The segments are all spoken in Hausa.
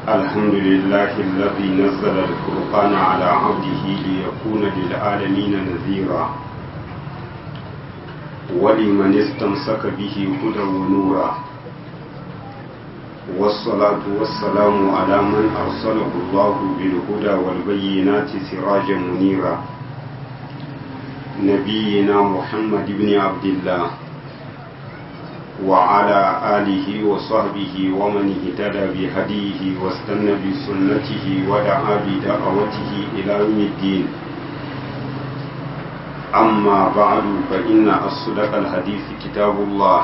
الحمد لله الذي نزل الفرقان على عبده ليكون للعالمين نذيرا ولمن استمسك به هدى ونورا والصلاة والسلام على من أرسله الله بالهدى والبينات سراجا منيرا نبينا محمد بن عبد الله وعلى آله وصحبه ومن اهتدى بهديه واستنى بسنته ودعا بدعوته إلى يوم الدين أما بعد فإن أصدق الحديث كتاب الله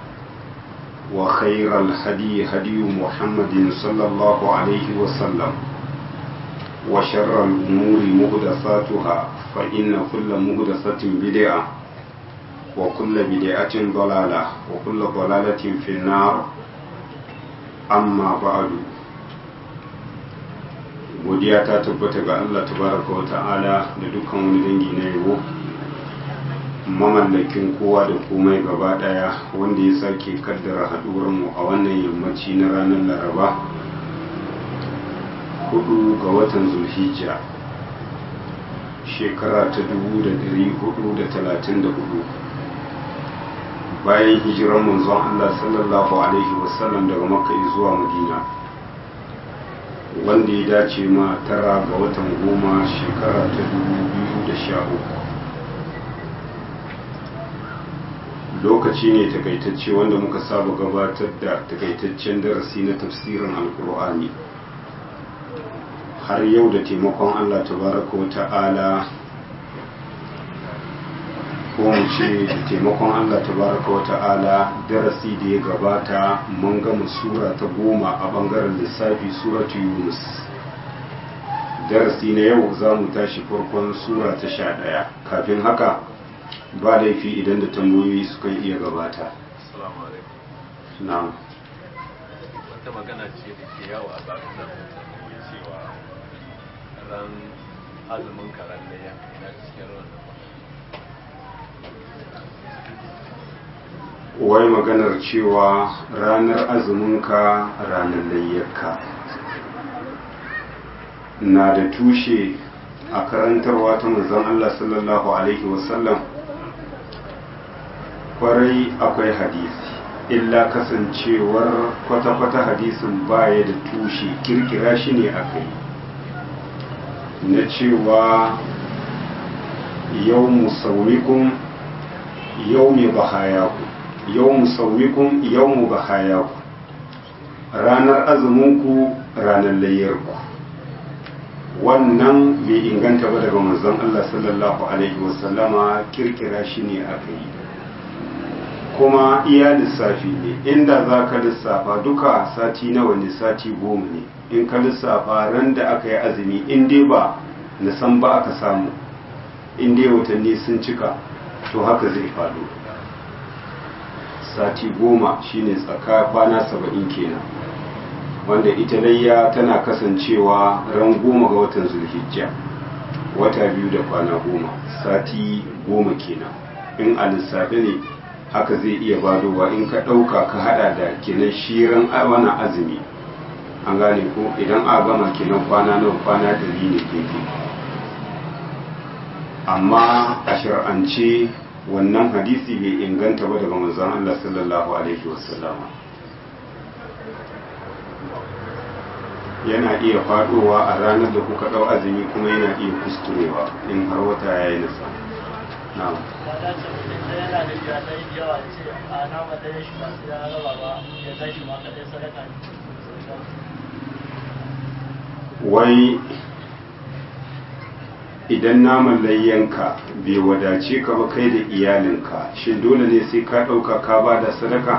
وخير الهدي هدي محمد صلى الله عليه وسلم وشر الأمور مهدساتها فإن كل مهدسة بدعة وكل بدعة ضلالة وكل ضلالة في النار أما بعد godiya ta tabbata ga Allah tabaraka wa ta'ala da dukkan wani dangi na yabo mamallakin kowa da komai gaba daya wanda ya sake kaddara mu a wannan yammaci na ranar laraba hudu ga watan zulhijja shekara ta dubu da dari hudu da talatin da hudu bayan hijiran manzon Allah sallallahu alaihi wasallam daga makka zuwa madina wanda ya dace ma tara ga watan goma shekara ta dubu biyu da sha uku lokaci ne takaitacce wanda muka saba gabatar da takaitaccen darasi na tafsirin alkur'ani har yau da taimakon allah tabaraka wa ta'ala ko mu ce da taimakon allah tabaraka wa ta'ala darasi da ya gabata mun gama sura ta goma a bangaren lissafi suratu yunus darasi na yau za mu tashi farkon sura ta sha ɗaya kafin haka ba laifi idan da tambayoyi suka iya gabata na'am wata magana ce da ke yawo a bakunan mutane cewa ran azumin karan da ya na cikin ruwan wai maganar cewa ranar azuminka ranar layyarka na da tushe a karantarwa ta manzon Allah sallallahu alaihi wasallam kwarai akwai hadisi illa kasancewar kwata-kwata hadisin baya da tushe kirkira shi ne aka yi na cewa yau musawikun yau mai bahayaku yau musawikun yau mu bahayaku ranar azuminku ranar layyarku wannan bai inganta ba daga manzon Allah sallallahu alaihi wasallama kirkira shi ne aka yi kuma iya lissafi ne inda za ka lissafa duka sati nawa ne sati goma ne in ka lissafa ran da aka yi azumi in dai ba na san ba aka samu in dai watanni sun cika to haka zai faɗo sati goma shine tsaka kwana saba'in kenan wanda ita layya tana kasancewa ran goma ga watan zulhijja wata biyu da kwana goma sati goma kenan in a lissafi ne haka zai iya badowa in ka ɗauka ka hada da kenan shirin wani azumi an gane ko idan a gama kenan kwana nawa kwana ɗari ne gefe amma a shar'ance wannan hadisi bai inganta ba daga manzon Allah sallallahu alaihi wasallama yana iya fadowa a ranar da kuka ɗau azumi kuma yana iya kusturewa in har wata ya yi nasa na'am yana da iyalai da yawa ce a nama ɗaya shi ba sai ya raba ba ya tashi ma kaɗai sadaka ne wai idan naman layyanka bai wadace ka ba kai da iyalinka shin dole ne sai ka ɗauka ka ba da sadaka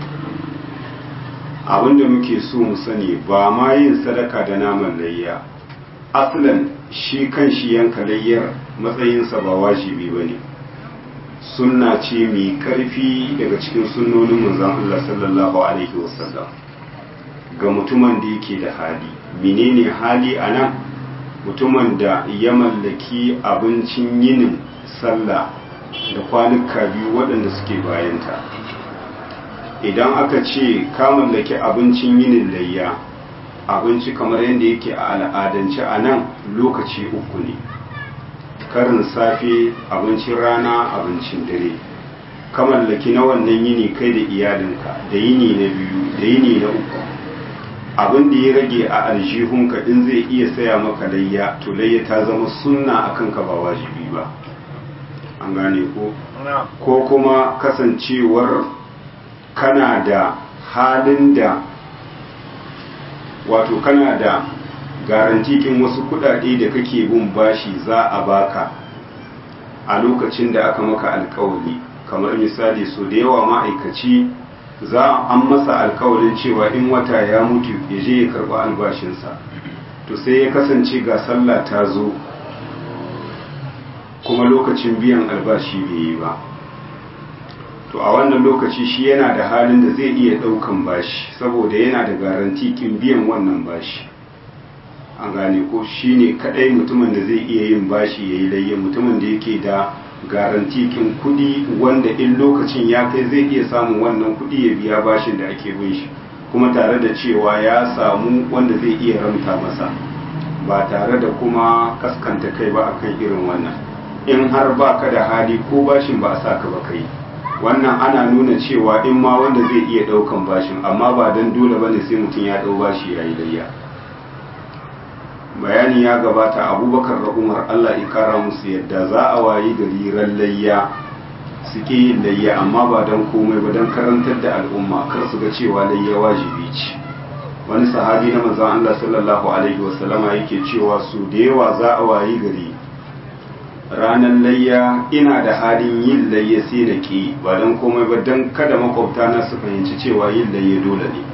abinda muke so mu sani ba ma yin sadaka da naman layya aslan shi kan shi yanka layyar matsayinsa ba wajibi ba ne sunna ce mai karfi daga cikin sunnonin manzon Allah sallallahu alaihi wasallam ga mutumin da yake da hali menene hali a nan mutumin da ya mallaki abincin yinin sallah da kwanuka biyu waɗanda suke bayanta idan aka ce ka mallaki abincin yinin layya abinci kamar yadda yake a al'adance a nan lokaci uku ne karin safe abincin rana abincin dare ka mallaki na wannan yini kai da iyalinka da yini na biyu da yini na uku abin da ya rage a aljihunka in zai iya saya maka layya to layya ta zama sunna akan ka ba wajibi ba an gane ko ko kuma kasancewar kana da halin da wato kana da garantikin wasu kudade da kake bin bashi za a baka a lokacin da aka maka alkawari kamar misali so da yawa ma'aikaci za an masa alkawarin cewa in wata ya mutu ya je ya karɓi albashinsa to sai ya kasance ga sallah ta zo kuma lokacin biyan albashi bai yi ba to a wannan lokaci shi yana da halin da zai iya ɗaukan bashi saboda yana da garantikin biyan wannan bashi an gane ko shi ne kaɗai mutumin da zai iya yin bashi ya yi layya mutumin da yake da garantikin kuɗi wanda in lokacin ya kai zai iya samun wannan kuɗi ya biya bashin da ake bin shi kuma tare da cewa ya samu wanda zai iya ramta masa ba tare da kuma kaskanta kai ba akan irin wannan in har ba ka da hali ko bashin ba a sa ka ba kai wannan ana nuna cewa in ma wanda zai iya ɗaukan bashin amma ba don dole ba ne sai mutum ya ɗau bashi ya yi layya bayani ya gabata abubakar da umar allah ikara musu yadda za a wayi gari ran layya suke yin layya amma ba don komai ba don karantar da al'umma kar su ga cewa layya wajibi ce wani sahabi na manzon allah sallallahu alaihi wasallama yake cewa su da yawa za a wayi gari ranar layya ina da halin yin layya sai da ke ba don komai ba don kada makwabta na su fahimci cewa yin layya dole ne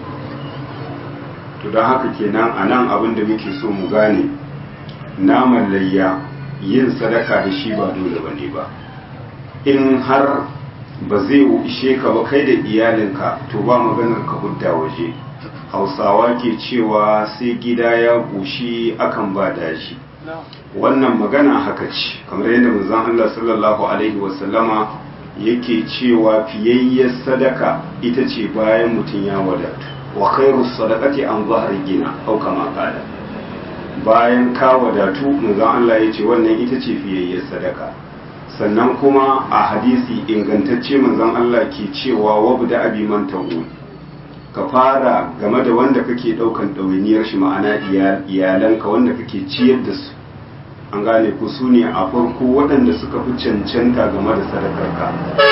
to don haka kenan a nan abin da muke so mu gane naman layya yin sadaka da shi ba dole ba ne ba in har ba zai ishe ka ba kai da iyalinka to ba maganar ka hudda waje hausawa ke cewa sai gida ya ƙoshi akan ba dashi wannan magana haka ce kamar yadda manzon Allah sallallahu alaihi wasallama yake cewa fiyayyar sadaka ita ce bayan mutum ya wadatu wa khairu sadaqati an zahri gina au kama qala bayan ka wadatu manzon Allah yace wannan ita ce fiyayyar sadaka sannan kuma a hadisi ingantacce manzon Allah ke cewa wabda abi man ta'ud ka fara game da wanda kake daukan ɗawainiyar shi ma'ana iyalanka wanda kake ciyar da su an gane ku su ne a farko waɗanda suka fi cancanta game da sadakarka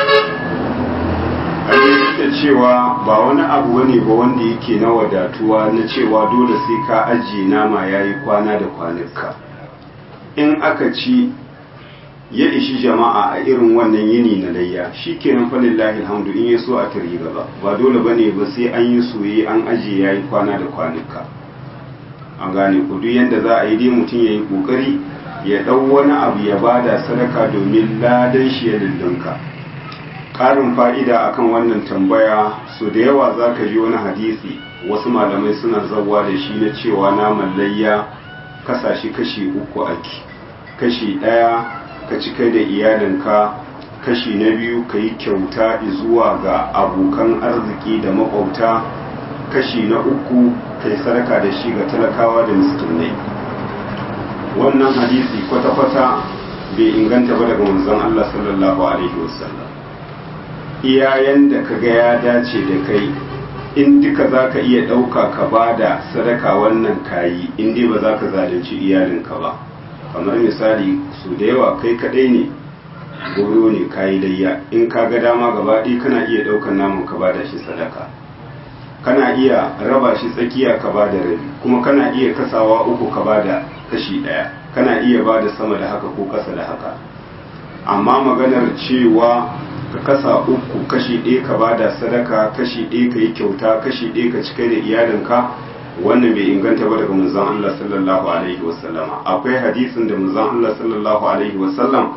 an da cewa ba wani abu wane ba wanda yake na wadatuwa na cewa dole sai ka ajiye nama ya yi kwana da kwanuka in aka ci ya ishi jama'a a irin wannan yini na layya shi kenan falillahi alhamdu in ya so a tari gaba ba dole ba ne ba sai an yi soye an ajiye ya yi kwana da kwanuka an gane ku duk yadda za a yi dai mutum ya yi kokari ya ɗau wani abu ya bada sadaka domin ladan shi ya lullunka ƙarin fa'ida akan wannan tambaya so da yawa za ka ji wani hadisi wasu malamai suna zawa da shi na cewa naman layya kasashe kashi uku ake kashi ɗaya ka ci kai da iyalinka kashi na biyu ka yi kyauta zuwa ga abokan arziki da makwabta kashi na uku ka yi sadaka da shi ga talakawa da miskinai wannan hadisi kwata-kwata bai inganta ba daga manzon Allah sallallahu alaihi wasallam iyayen da ka ga ya dace da kai in duka za ka iya ɗauka ka ba da sadaka wannan kayi in dai ba za ka zalunci iyalinka ba kamar misali su da yawa kai kaɗai ne goyo ne kayi layya in ka ga dama gaba ɗaya kana iya ɗaukar namun ka ba da shi sadaka kana iya raba shi tsakiya ka ba da rabi kuma kana iya kasawa uku ka ba da kashi ɗaya kana iya ba da sama da haka ko ƙasa da haka amma maganar cewa ka kasa uku kashi ɗaya ka ba da sadaka kashi ɗaya ka yi kyauta kashi ɗaya ka cika da iyalinka wannan bai inganta ba daga manzon Allah sallallahu alaihi wasallama akwai hadisin da manzon Allah sallallahu alaihi wasallam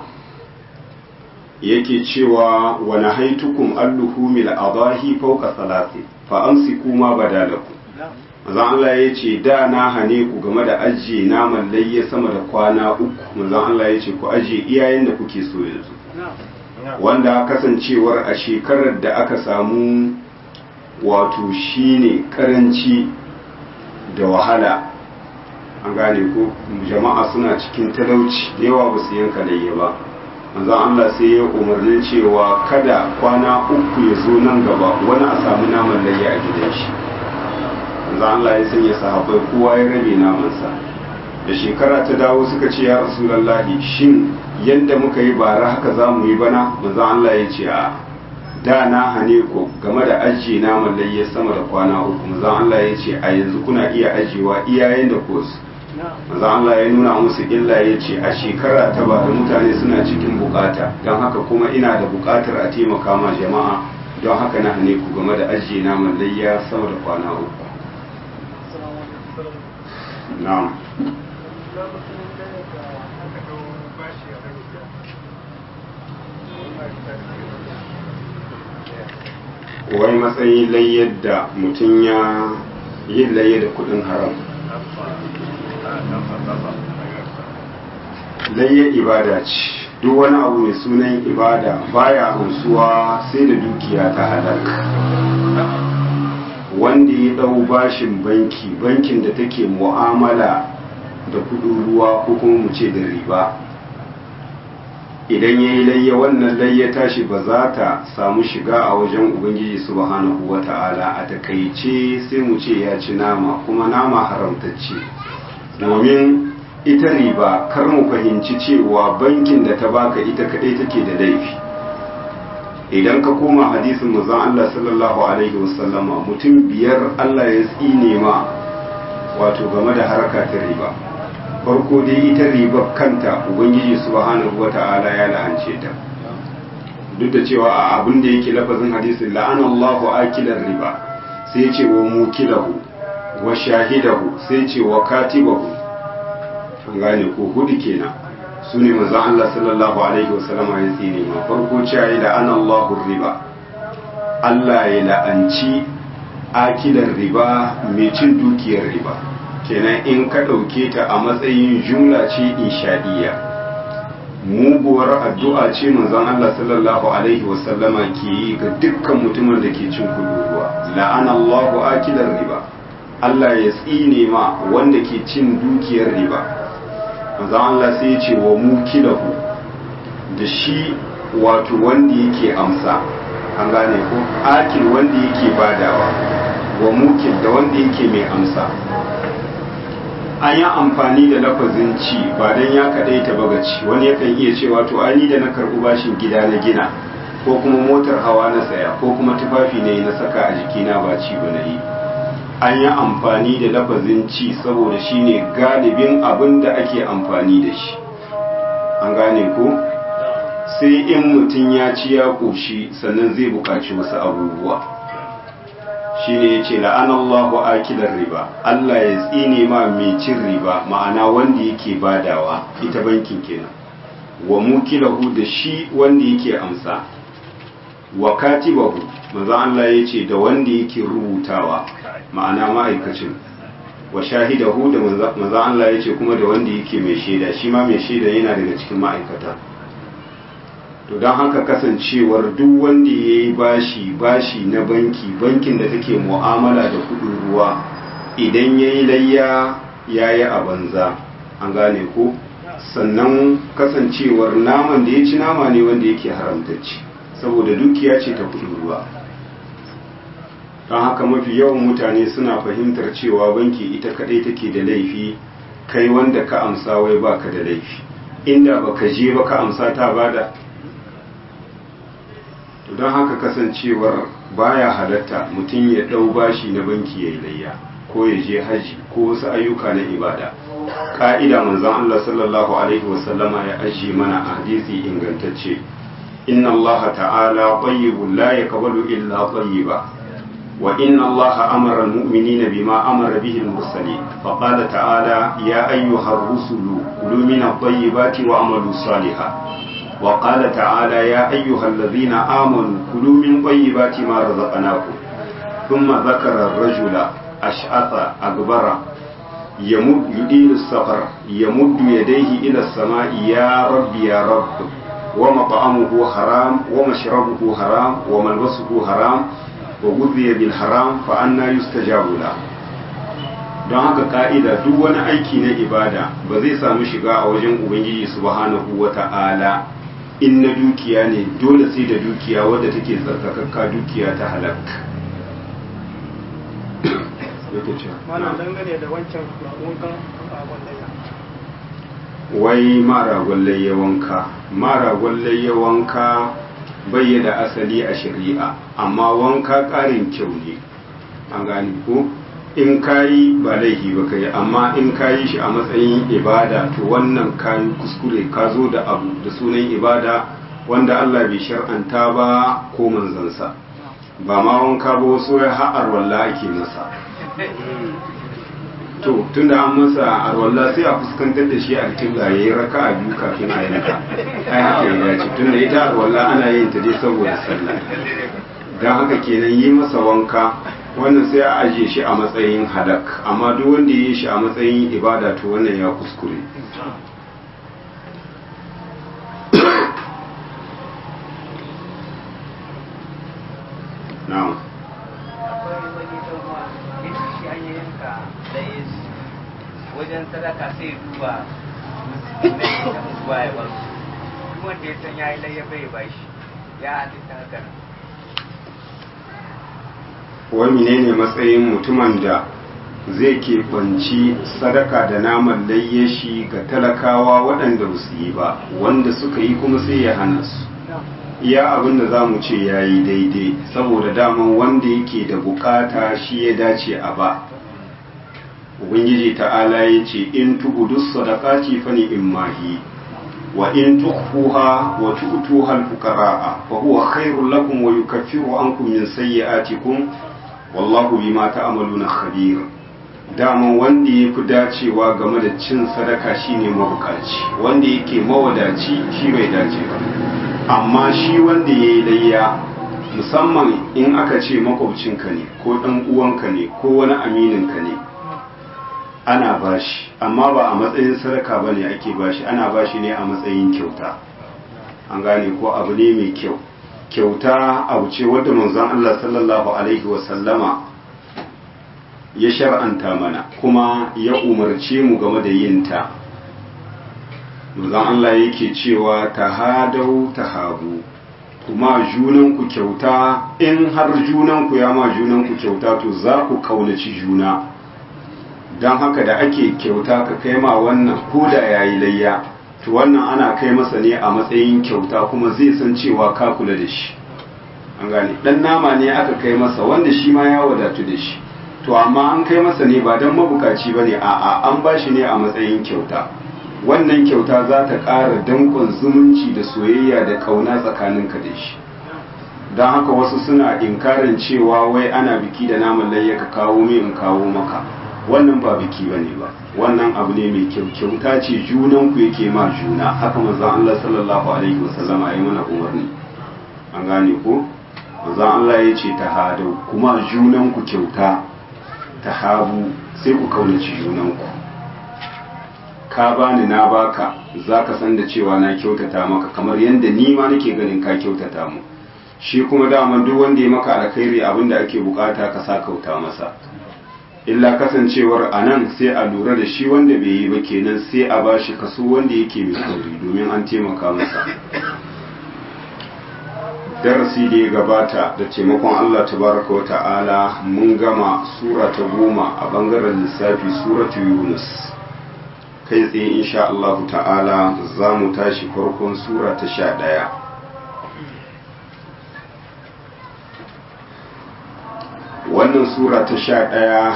yake cewa wa nahaitukum alluhumil adahi fawqa salati fa amsiku ma badalakum manzon Allah ya ce da na hane ku game da ajiye naman layya sama da kwana uku manzon Allah ya ce ku ajiye iyayen da kuke so yanzu wanda kasancewar a shekarar da aka samu wato shine karanci da wahala an gane ko jama'a suna cikin talauci da yawa ba su yanka layya ba manzon Allah sai ya umarni cewa kada kwana uku ya zo nan gaba wani a samu naman layya a gidan shi manzon Allah ya sanya sahabbai kowa ya rabe namansa da shekara ta dawo suka ce ya rasulullahi shin yadda muka yi bara haka za mu yi bana manzon Allah ya ce a da na hane ku game da ajiye naman layya sama da kwana uku manzon Allah ya ce a yanzu kuna iya ajiyewa iyayen da ku manzo Allah ya nuna musu illa ya ce a shekara ta ba da mutane suna cikin bukata don haka kuma ina da bukatar a taimaka ma jama'a don haka na hane ku game da ajiye naman layya sama da kwana uku na'am wai matsayin layyar da mutum ya yin layya da kudin haram layya ibada ce duk wani abu mai sunan ibada baya amsuwa sai da dukiya ta halak wanda ya dau bashin banki bankin da take mu'amala da kudin ruwa ko kuma mu ce da riba idan ya yi layya wannan layya tashi ba za ta samu shiga a wajen ubangiji subhanahu wa ta'ala a takaice sai mu ce ya ci nama kuma nama haramtacce domin ita riba kar mu fahimci cewa bankin da ta baka ita kadai take da laifi idan ka koma hadisin manzon Allah sallallahu alaihi wasallama mutum biyar Allah ya tsine ma wato game da harka ta riba farko dai ita riba kanta ubangiji subhanahu wata'ala ya la'ance ta duk da cewa a abin da yake lafazin hadisin la'anallahu akilar riba sai ce wa mukilahu wa shahidahu sai ce wa katibahu an gane ko hudu kenan su ne manzon Allah sallallahu alaihi wasallam ya tsine ma farko cewa da anallahu riba Allah ya la'anci akilar riba mai cin dukiyar riba kenan in ka ɗauke ta a matsayin jumla ce insha'iyya muguwar addu'a ce manzon Allah sallallahu alaihi wasallama ke yi ga dukkan mutumin da ke cin kuduruwa la'anallahu akilar riba Allah ya tsine ma wanda ke cin dukiyar riba manzon Allah sai ya ce wa mukilahu da shi wato wanda yake amsa an gane ko akil wanda yake badawa wa mukil da wanda yake mai amsa an yi amfani da lafazin ci ba don ya kaɗai ta bagaci wani yakan iya cewa to ani da na karɓi bashin gida na gina ko kuma motar hawa na saya ko kuma tufafi ne na saka a jikina ba ci ba na yi an yi amfani da lafazin ci saboda shi ne galibin abin da ake amfani da shi an gane ko sai in mutum ya ci ya ƙoshi sannan zai buƙaci wasu abubuwa shi ne ya ce la'anallahu akilar riba Allah ya tsine ma mai cin riba ma'ana wanda yake badawa ita bankin kenan wa mukilahu da shi wanda yake amsa wa katibahu maza Allah ya ce da wanda yake rubutawa ma'ana ma'aikacin wa shahidahu da maza Allah ya ce kuma da wanda yake mai shaida shi ma mai shaida yana daga cikin ma'aikata to don haka kasancewar duk wanda ya yi bashi bashi na banki bankin da take mu'amala da kudin ruwa idan ya yi layya ya yi a banza an gane ko sannan kasancewar naman da ya ci nama ne wanda yake haramtacci saboda dukiya ce ta kudin ruwa don haka mafi yawan mutane suna fahimtar cewa banki ita kadai take da laifi kai wanda ka amsa wai baka da laifi inda baka je ba ka amsa ta bada to don haka kasancewar baya halatta mutum ya ɗau bashi na banki ya yi layya ko ya je haji ko wasu ayyuka na ibada ka'ida manzon Allah sallallahu alaihi wasallama ya ajiye mana a hadisi ingantacce inna Allah ta'ala tayyibun la yaqbalu illa tayyiba wa inna Allah amara al-mu'minina bima amara bihi al-mursalin fa qala ta'ala ya ayyuhar rusulu kulu min at-tayyibati wa amalu salihan وقال تعالى يا أيها الذين آمنوا كلوا من طيبات ما رزقناكم ثم ذكر الرجل أشعث أكبر يمد يدير السفر يمد يديه إلى السماء يا رب يا رب ومطعمه حرام ومشربه حرام وملبسه حرام وغذي بالحرام فأنا يستجاب له don haka ka'ida duk wani aiki na ibada ba zai samu shiga a wajen ubangiji subhanahu wa ta'ala in na dukiya ne dole sai da dukiya wadda take tsarkakakka dukiya ta halak mana dangane da wancan wankan ragon layya wai mara gwallaye wanka mara gwallaye wanka bai da asali a shari'a amma wanka ƙarin kyau ne an gani ko in kayi ba laifi ba kai amma in kayi shi a matsayin ibada to wannan kayi kuskure ka zo da abu da sunan ibada wanda Allah bai shar'anta ba ko manzansa ba ma wanka ba wasu ya ha'ar walla ake masa to tunda an masa arwalla sai a fuskantar da shi a cikin ya yi raka a biyu kafin a yanka ai haka ya dace tunda ita arwalla ana yin ta dai saboda sallah don haka kenan yi masa wanka wannan sai a ajiye shi a matsayin halak amma duk wanda ya yi shi a matsayin ibada to wannan ya kuskure na'am akwai wani ɗan uwa ya ce shi an yi yanka da ya wajen sadaka sai duba musulmai da mutuwa ya bar su duk wanda ya san ya yi layya bai ba shi ya halitta haka nan wai menene matsayin mutumin da zai keɓanci sadaka da naman layye shi ga talakawa waɗanda ba su yi ba wanda suka yi kuma sai ya hana su iya abin da za mu ce ya yi daidai saboda daman wanda yake da bukata shi ya dace a ba ubangiji ta'ala ya ce in tubudu sadaqati fa in mahi wa in tukhfuha wa tu'tuha al-fuqara'a fa huwa khairul lakum wa yukaffiru ankum min sayyi'atikum wallahu bima ta'maluna khabir daman wanda ya fi dacewa game da cin sadaka shine mabukaci wanda yake mawadaci shi bai dace ba amma shi wanda ya yi layya musamman in aka ce makwabcinka ne ko ɗan uwanka ne ko wani amininka ne ana bashi amma ba a matsayin sadaka ba ne ake bashi ana bashi ne a matsayin kyauta an gane ko abu ne mai kyau kyauta abu ce wadda manzon Allah sallallahu alaihi wasallama ya shar'anta mana kuma ya umarce mu game da yin ta manzon Allah yake cewa tahadau tahabu kuma junanku kyauta in har junanku ya ma junanku kyauta to za ku kaunaci juna don haka da ake kyauta ka kai ma wannan ko da yayi layya to wannan ana kai masa ne a matsayin kyauta kuma zai san cewa ka kula da shi an gane dan nama ne aka kai masa wanda shi ma ya wadatu da shi to amma an kai masa ne ba don mabukaci ba ne a'a an ba shi ne a matsayin kyauta wannan kyauta za ta ƙara danƙon zumunci da soyayya da ƙauna tsakaninka da shi don haka wasu suna inkarin cewa wai ana biki da naman layya ka kawo mai in kawo maka wannan ba biki ba ne ba wannan abu ne mai kyau kyauta ce junanku yake ma juna haka manzon Allah sallallahu alaihi wasallam ya yi mana umarni an gane ko manzon Allah ya ce ta hadau kuma junanku kyauta ta habu sai ku kaunaci junanku ka bani na baka za ka san da cewa na kyautata maka kamar yadda ni ma nake ganin ka kyautata mu shi kuma dama duk wanda ya maka alkhairi abin da ake bukata ka sa kauta masa illa kasancewar a nan sai a lura da shi wanda bai yi ba kenan sai a ba shi kaso wanda yake mai kauri domin an taimaka masa darasi da ya gabata da taimakon Allah tabaraka wa ta'ala mun gama sura ta goma a bangaren lissafi suratu yunus kai tsaye insha Allah ta'ala za mu tashi farkon sura ta sha ɗaya wannan sura ta sha ɗaya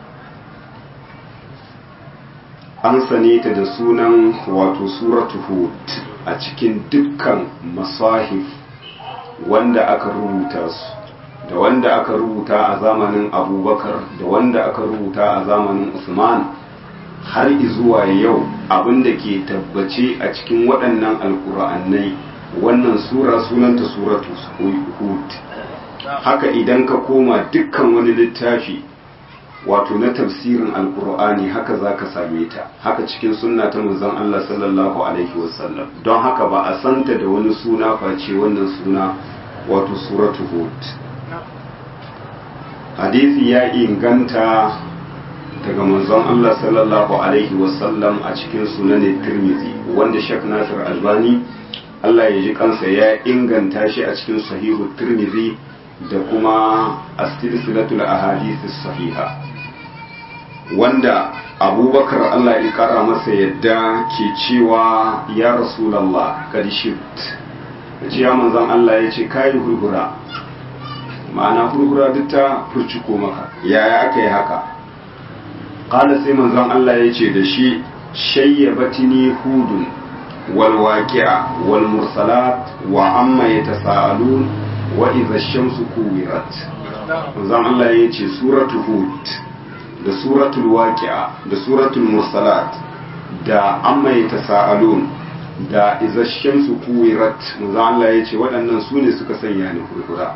an sane ta da sunan wato suratu hud a cikin dukkan masahif wanda aka rubuta su da wanda aka rubuta a zamanin abubakar da wanda aka rubuta a zamanin usman har zuwa yau abin da ke tabbace a cikin waɗannan alkur'annai wannan sura sunanta suratu hud haka idan ka koma dukkan wani littafi wato na tafsirin alkur'ani haka za ka same ta haka cikin sunna ta manzon Allah sallallahu alaihi wasallam don haka ba a santa da wani suna face wannan suna wato suratu hud hadisi ya inganta daga manzon Allah sallallahu alaihi wasallam a cikin sunanin tirmizi wanda shek nasir albani Allah ya ji kansa ya inganta shi a cikin sahihu tirmizi da kuma as-silsilatul ahadith sahiha wanda abubakar Allah ya kara masa yadda ke cewa ya rasulallah kad shift ce ya manzon Allah ya ce kayi hurhura ma'ana hurhura duk ta furciko maka yaya aka yi haka qala sai manzon Allah ya ce da shi shayyabatini hudun wal waqi'a wal mursalat wa amma yatasaalun wa idha ash-shamsu kuwirat manzon Allah ya ce suratu hud da suratul waqi'a da suratul mursalat da amma yatasaalun da idza shamsu kuwirat manzo Allah ya ce waɗannan su ne suka sanya ni hurhura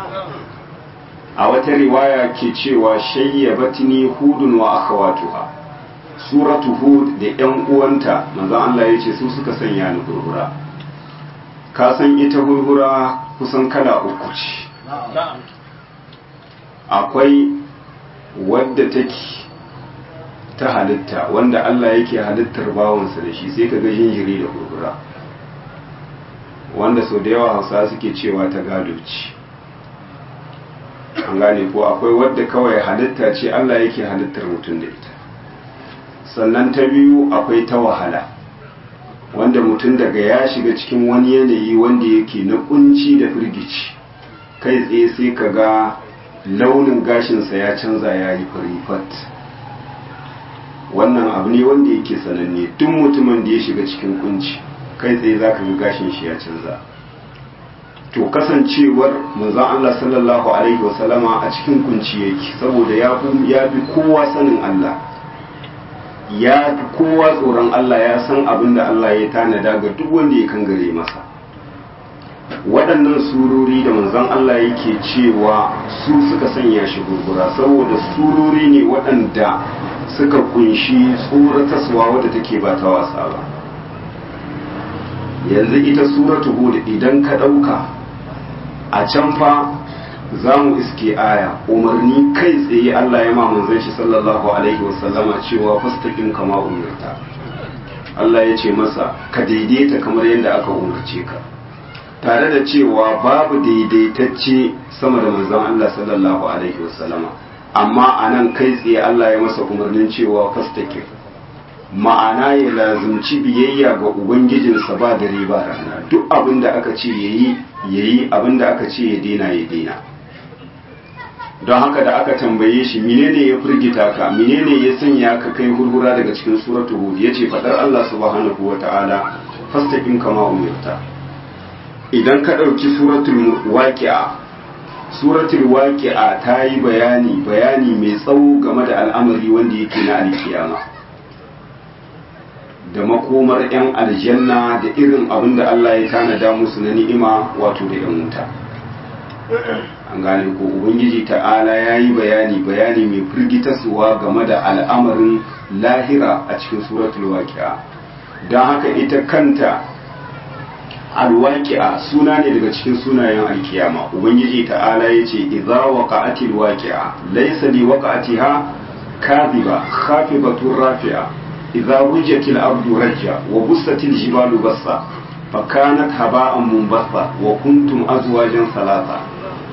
a wata riwaya ke cewa shayyabatni hudun wa akhawatuha suratu hud da yan uwanta manzo Allah ya ce su suka sanya ni hurhura ka san ita hurhura kusan kala uku ce akwai wadda take ta halitta wanda Allah yake halittar bawansa da shi sai ka ga jinjiri da hurhura wanda sau da yawa hausa suke cewa ta gado ce an gane ko akwai wadda kawai halitta ce Allah yake halittar mutum da ita sannan ta biyu akwai ta wahala wanda mutum daga ya shiga cikin wani yanayi wanda yake na kunci da firgici kai tsaye sai ka ga launin gashinsa ya canza ya yi fat wannan abu ne wanda yake sananne duk mutumin da ya shiga cikin kunci kai tsaye za ka ga gashin shi ya canza to kasancewar manzon Allah sallallahu alaihi wasallama a cikin kunci yake saboda ya fi kowa sanin Allah ya fi kowa tsoron Allah ya san abin da Allah ya tanada ga duk wanda ya kangare masa waɗannan surori da manzon Allah yake cewa su suka sanya shi gurgura saboda surori ne waɗanda suka kunshi tsorataswa wadda take ba ta wasa ba yanzu ita suratu hud idan ka ɗauka a can fa za mu iske aya umarni kai tsaye Allah ya ma manzon shi sallallahu alaihi wasallama cewa fastaqim kama umarta Allah ya ce masa ka daidaita kamar yadda aka umarce ka tare da cewa babu daidaitacce sama da manzon Allah sallallahu alaihi wasallama amma a nan kai tsaye Allah ya masa umarnin cewa fastaqim ma'ana ya lazumci biyayya ga ubangijinsa ba dare ba rana duk abin da aka ce yayi yayi abin da aka ce ya daina ya daina don haka da aka tambaye shi menene ya firgita ka menene ya sanya ka kai hurhura daga cikin suratul hud yace fadar Allah subhanahu wataala fastaqim kama umirta idan ka dauki suratul waqi'a suratul waqi'a ta yi bayani bayani mai tsawo game da al'amari wanda yake na alkiyama da makomar 'yan aljanna da irin abin da Allah ya tanada musu na ni'ima wato da 'yan wuta an gane ko ubangiji ta'ala ya yi bayani bayani mai firgitaswa game da al'amarin lahira a cikin suratul waqi'a don haka ita kanta alwaqi'a suna ne daga cikin sunayen alkiyama ubangiji ta'ala ya ce idza waqa'atil waqi'a laysa li waqa'atiha kadhiba khafidatun rafi'a idza rujatil ardu rajja wa bussatil jibalu bassa fakanat haba'an munbassa wa kuntum azwajan salasa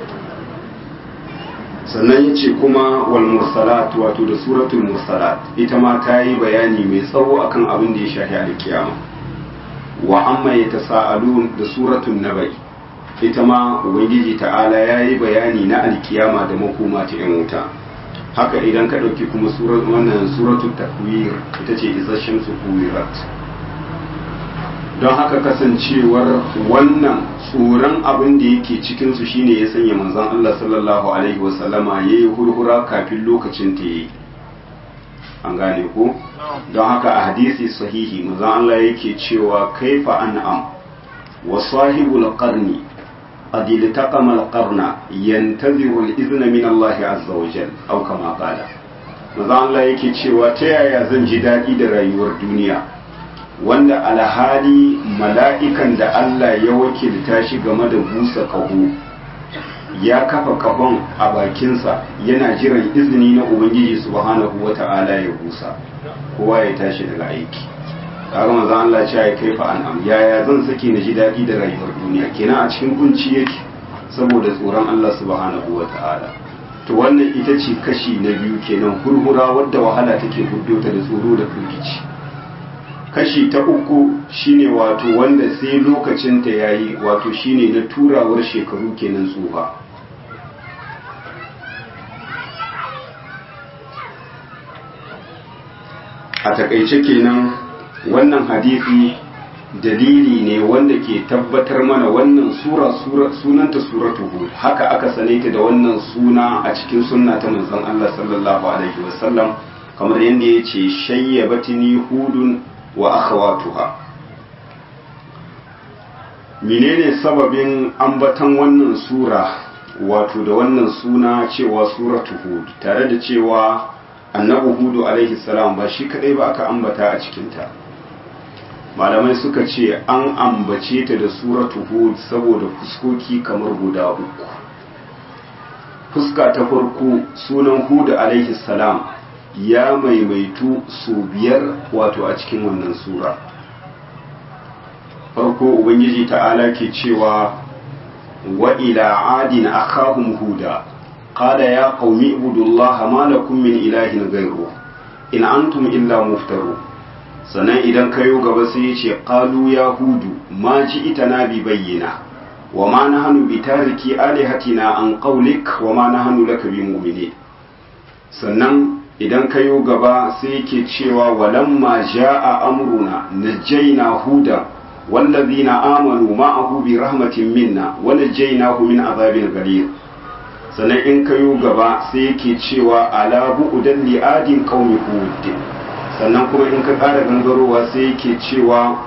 sannan ya ce kuma wal mursalat wato da suratul mursalat ita ma ta yi bayani mai tsawo akan abin da ya shafi alkiyama wa amma ya tasa'alun da suratul nabai ita ma ubangiji ta'ala ya yi bayani na alkiyama da makoma ta yan wuta haka idan ka ɗauki kuma wannan suratul takwir ita ce isasshen su kuwirat don haka kasancewar wannan tsoron abin da yake cikinsu shine ya sanya manzon Allah sallallahu alaihi wasallama ya yi hurhura kafin lokacin ta yi an gane ko don haka a hadisi sahihi manzon Allah yake cewa kaifa an'am wa sahibul qarni قد التقم القرن ينتظر الإذن من الله عز وجل أو كما قال manzon Allah yake cewa ta yaya zan ji daɗi da rayuwar duniya wanda alhali mala'ikan da Allah ya wakilta shi game da busa ƙaho ya kafa kafan a bakinsa yana jiran izini na ubangiji subhanahu wata'ala ya busa kowa ya tashi daga aiki kaga manzo Allah ya kai fa an'am yaya zan sake na ji daɗi da rayuwar duniya kenan a cikin kunci yake saboda tsoron Allah subhanahu wata'ala to wannan ita ce kashi na biyu kenan hurhura wadda wahala take huddo ta da tsoro da firgici kashi ta uku shine wato wanda sai lokacin ta yayi wato shine na turawar shekaru kenan tsufa a takaice kenan wannan hadisi dalili ne wanda ke tabbatar mana wannan sura sunanta suratu hud haka aka sane ta da wannan suna a cikin sunna ta manzon Allah sallallahu alaihi wasallam kamar yadda ya ce shayyabatini hudun wa akhawatuha menene sababin ambatan wannan sura wato da wannan suna cewa suratu hud tare da cewa annabi hudu alaihi salam ba shi kadai ba aka ambata a cikinta malamai suka ce an ambace ta da suratu hud saboda fuskoki kamar guda uku fuska ta farko sunan hudu alaihi salam ya maimaitu su biyar wato a cikin wannan sura farko ubangiji ta'ala ke cewa wa ila adin akhahum huda qala ya qaumi ibudullaha ma lakum min ilahin ghayru in antum illa muftaru sannan idan kayo gaba sai ya ce qalu ya hudu ma ji itana bi bayyana wa ma nahnu bi tariki alihatina an qawlik wa ma nahnu laka bi mu'minin sannan idan kayo gaba sai yake cewa walamma jaa amruna najjayna huda والذين آمنوا معه برحمة منا ونجيناه من عذاب غليظ sannan in kayo gaba sai yake cewa ala bu'udan li adin qaumi hud sannan kuma in ka ƙara gangarowa sai yake cewa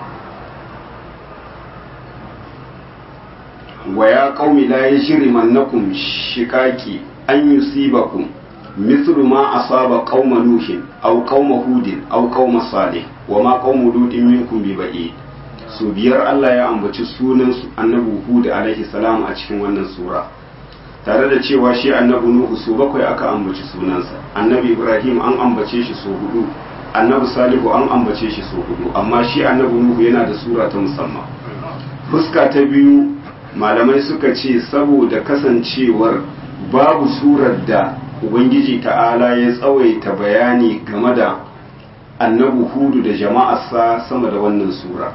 wa ya qaumi la yajrimannakum shiqaqi an yusibakum mithlu ma asaba qauma nuhin aw qauma hudin aw qauma salih wa ma qaumu lutin minkum bi ba'id su biyar Allah ya ambaci sunan annabi Hud alaihi salam a cikin wannan sura tare da cewa shi annabi Nuhu su bakwai aka ambaci sunansa annabi Ibrahim an ambace shi su hudu annabi Salihu an ambace shi su hudu amma shi annabi Nuhu yana da sura ta musamman fuska ta biyu malamai suka ce saboda kasancewar babu surar da ubangiji ta'ala ya tsawaita bayani game da annabi hudu da jama'arsa sama da wannan sura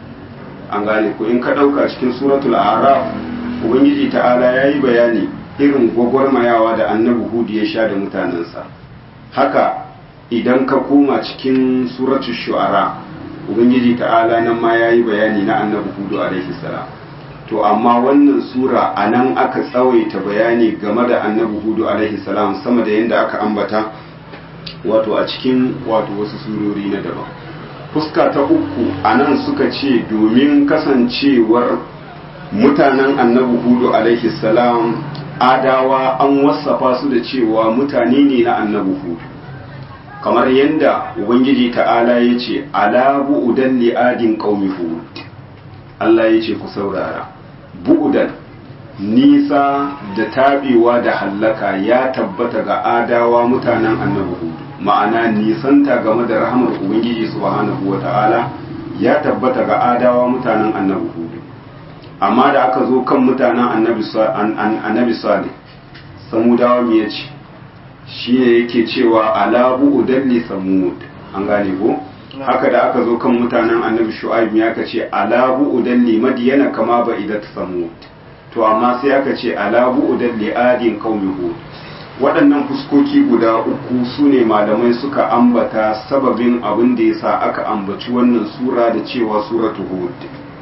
an gane ko in ka ɗauka cikin suratul araf ubangiji ta'ala ya yi bayani irin gwagwarmayawa da annabi hudu ya sha da mutanensa haka idan ka koma cikin suratul shu'ara ubangiji ta'ala nan ma ya yi bayani na annabi hudu alaihi salam to amma wannan sura a nan aka tsawaita bayani game da annabi hudu alaihi salam sama da yadda aka ambata wato a cikin wato wasu surori na daban fuska ta uku a nan suka ce domin kasancewar mutanen annabi hudu alaihi salam adawa an wasafa su da cewa mutane ne na annabi hudu kamar yadda ubangiji ta'ala ya ce ala bu'udan li'adin qaumi hud Allah ya ce ku saurara bu'udan nisa da tabewa da hallaka ya tabbata ga adawa mutanen annabi hudu ma'ana nisanta game da rahamar ubangiji subhanahu wata'ala ya tabbata ga adawa mutanen annabi hudu amma da aka zo kan mutanen annabi salih samudawa me yace shine yake cewa ala bu'udan samud an gane ko haka da aka zo kan mutanen annabi shu'aib ya ka ce ala bu'udan li madiyana kama ba idat samud to amma sai aka ce ala bu'udan li adin qaumi hud waɗannan fuskoki guda uku su ne malamai suka ambata sababin abin da yasa aka ambaci wannan sura da cewa suratu hud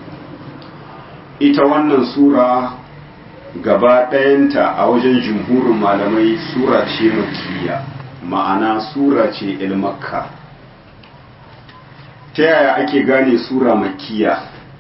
ita wannan sura gaba ɗayanta a wajen jumhurin malamai sura ce makiyya ma'ana sura ce ilmakka ta yaya ake gane sura makiyya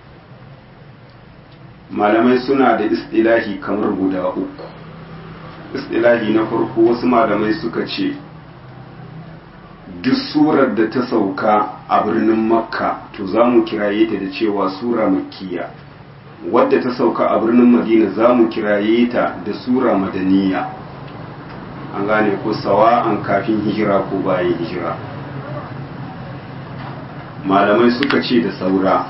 malamai suna da istilahi kamar guda uku istilahi na farko wasu malamai suka ce duk surar da ta sauka a birnin makka to za mu kiraye ta da cewa sura makiyya wadda ta sauka a birnin madina za mu kiraye ta da sura madaniya an gane ko sawa'an kafin hijira ko bayan hijira malamai suka ce da saura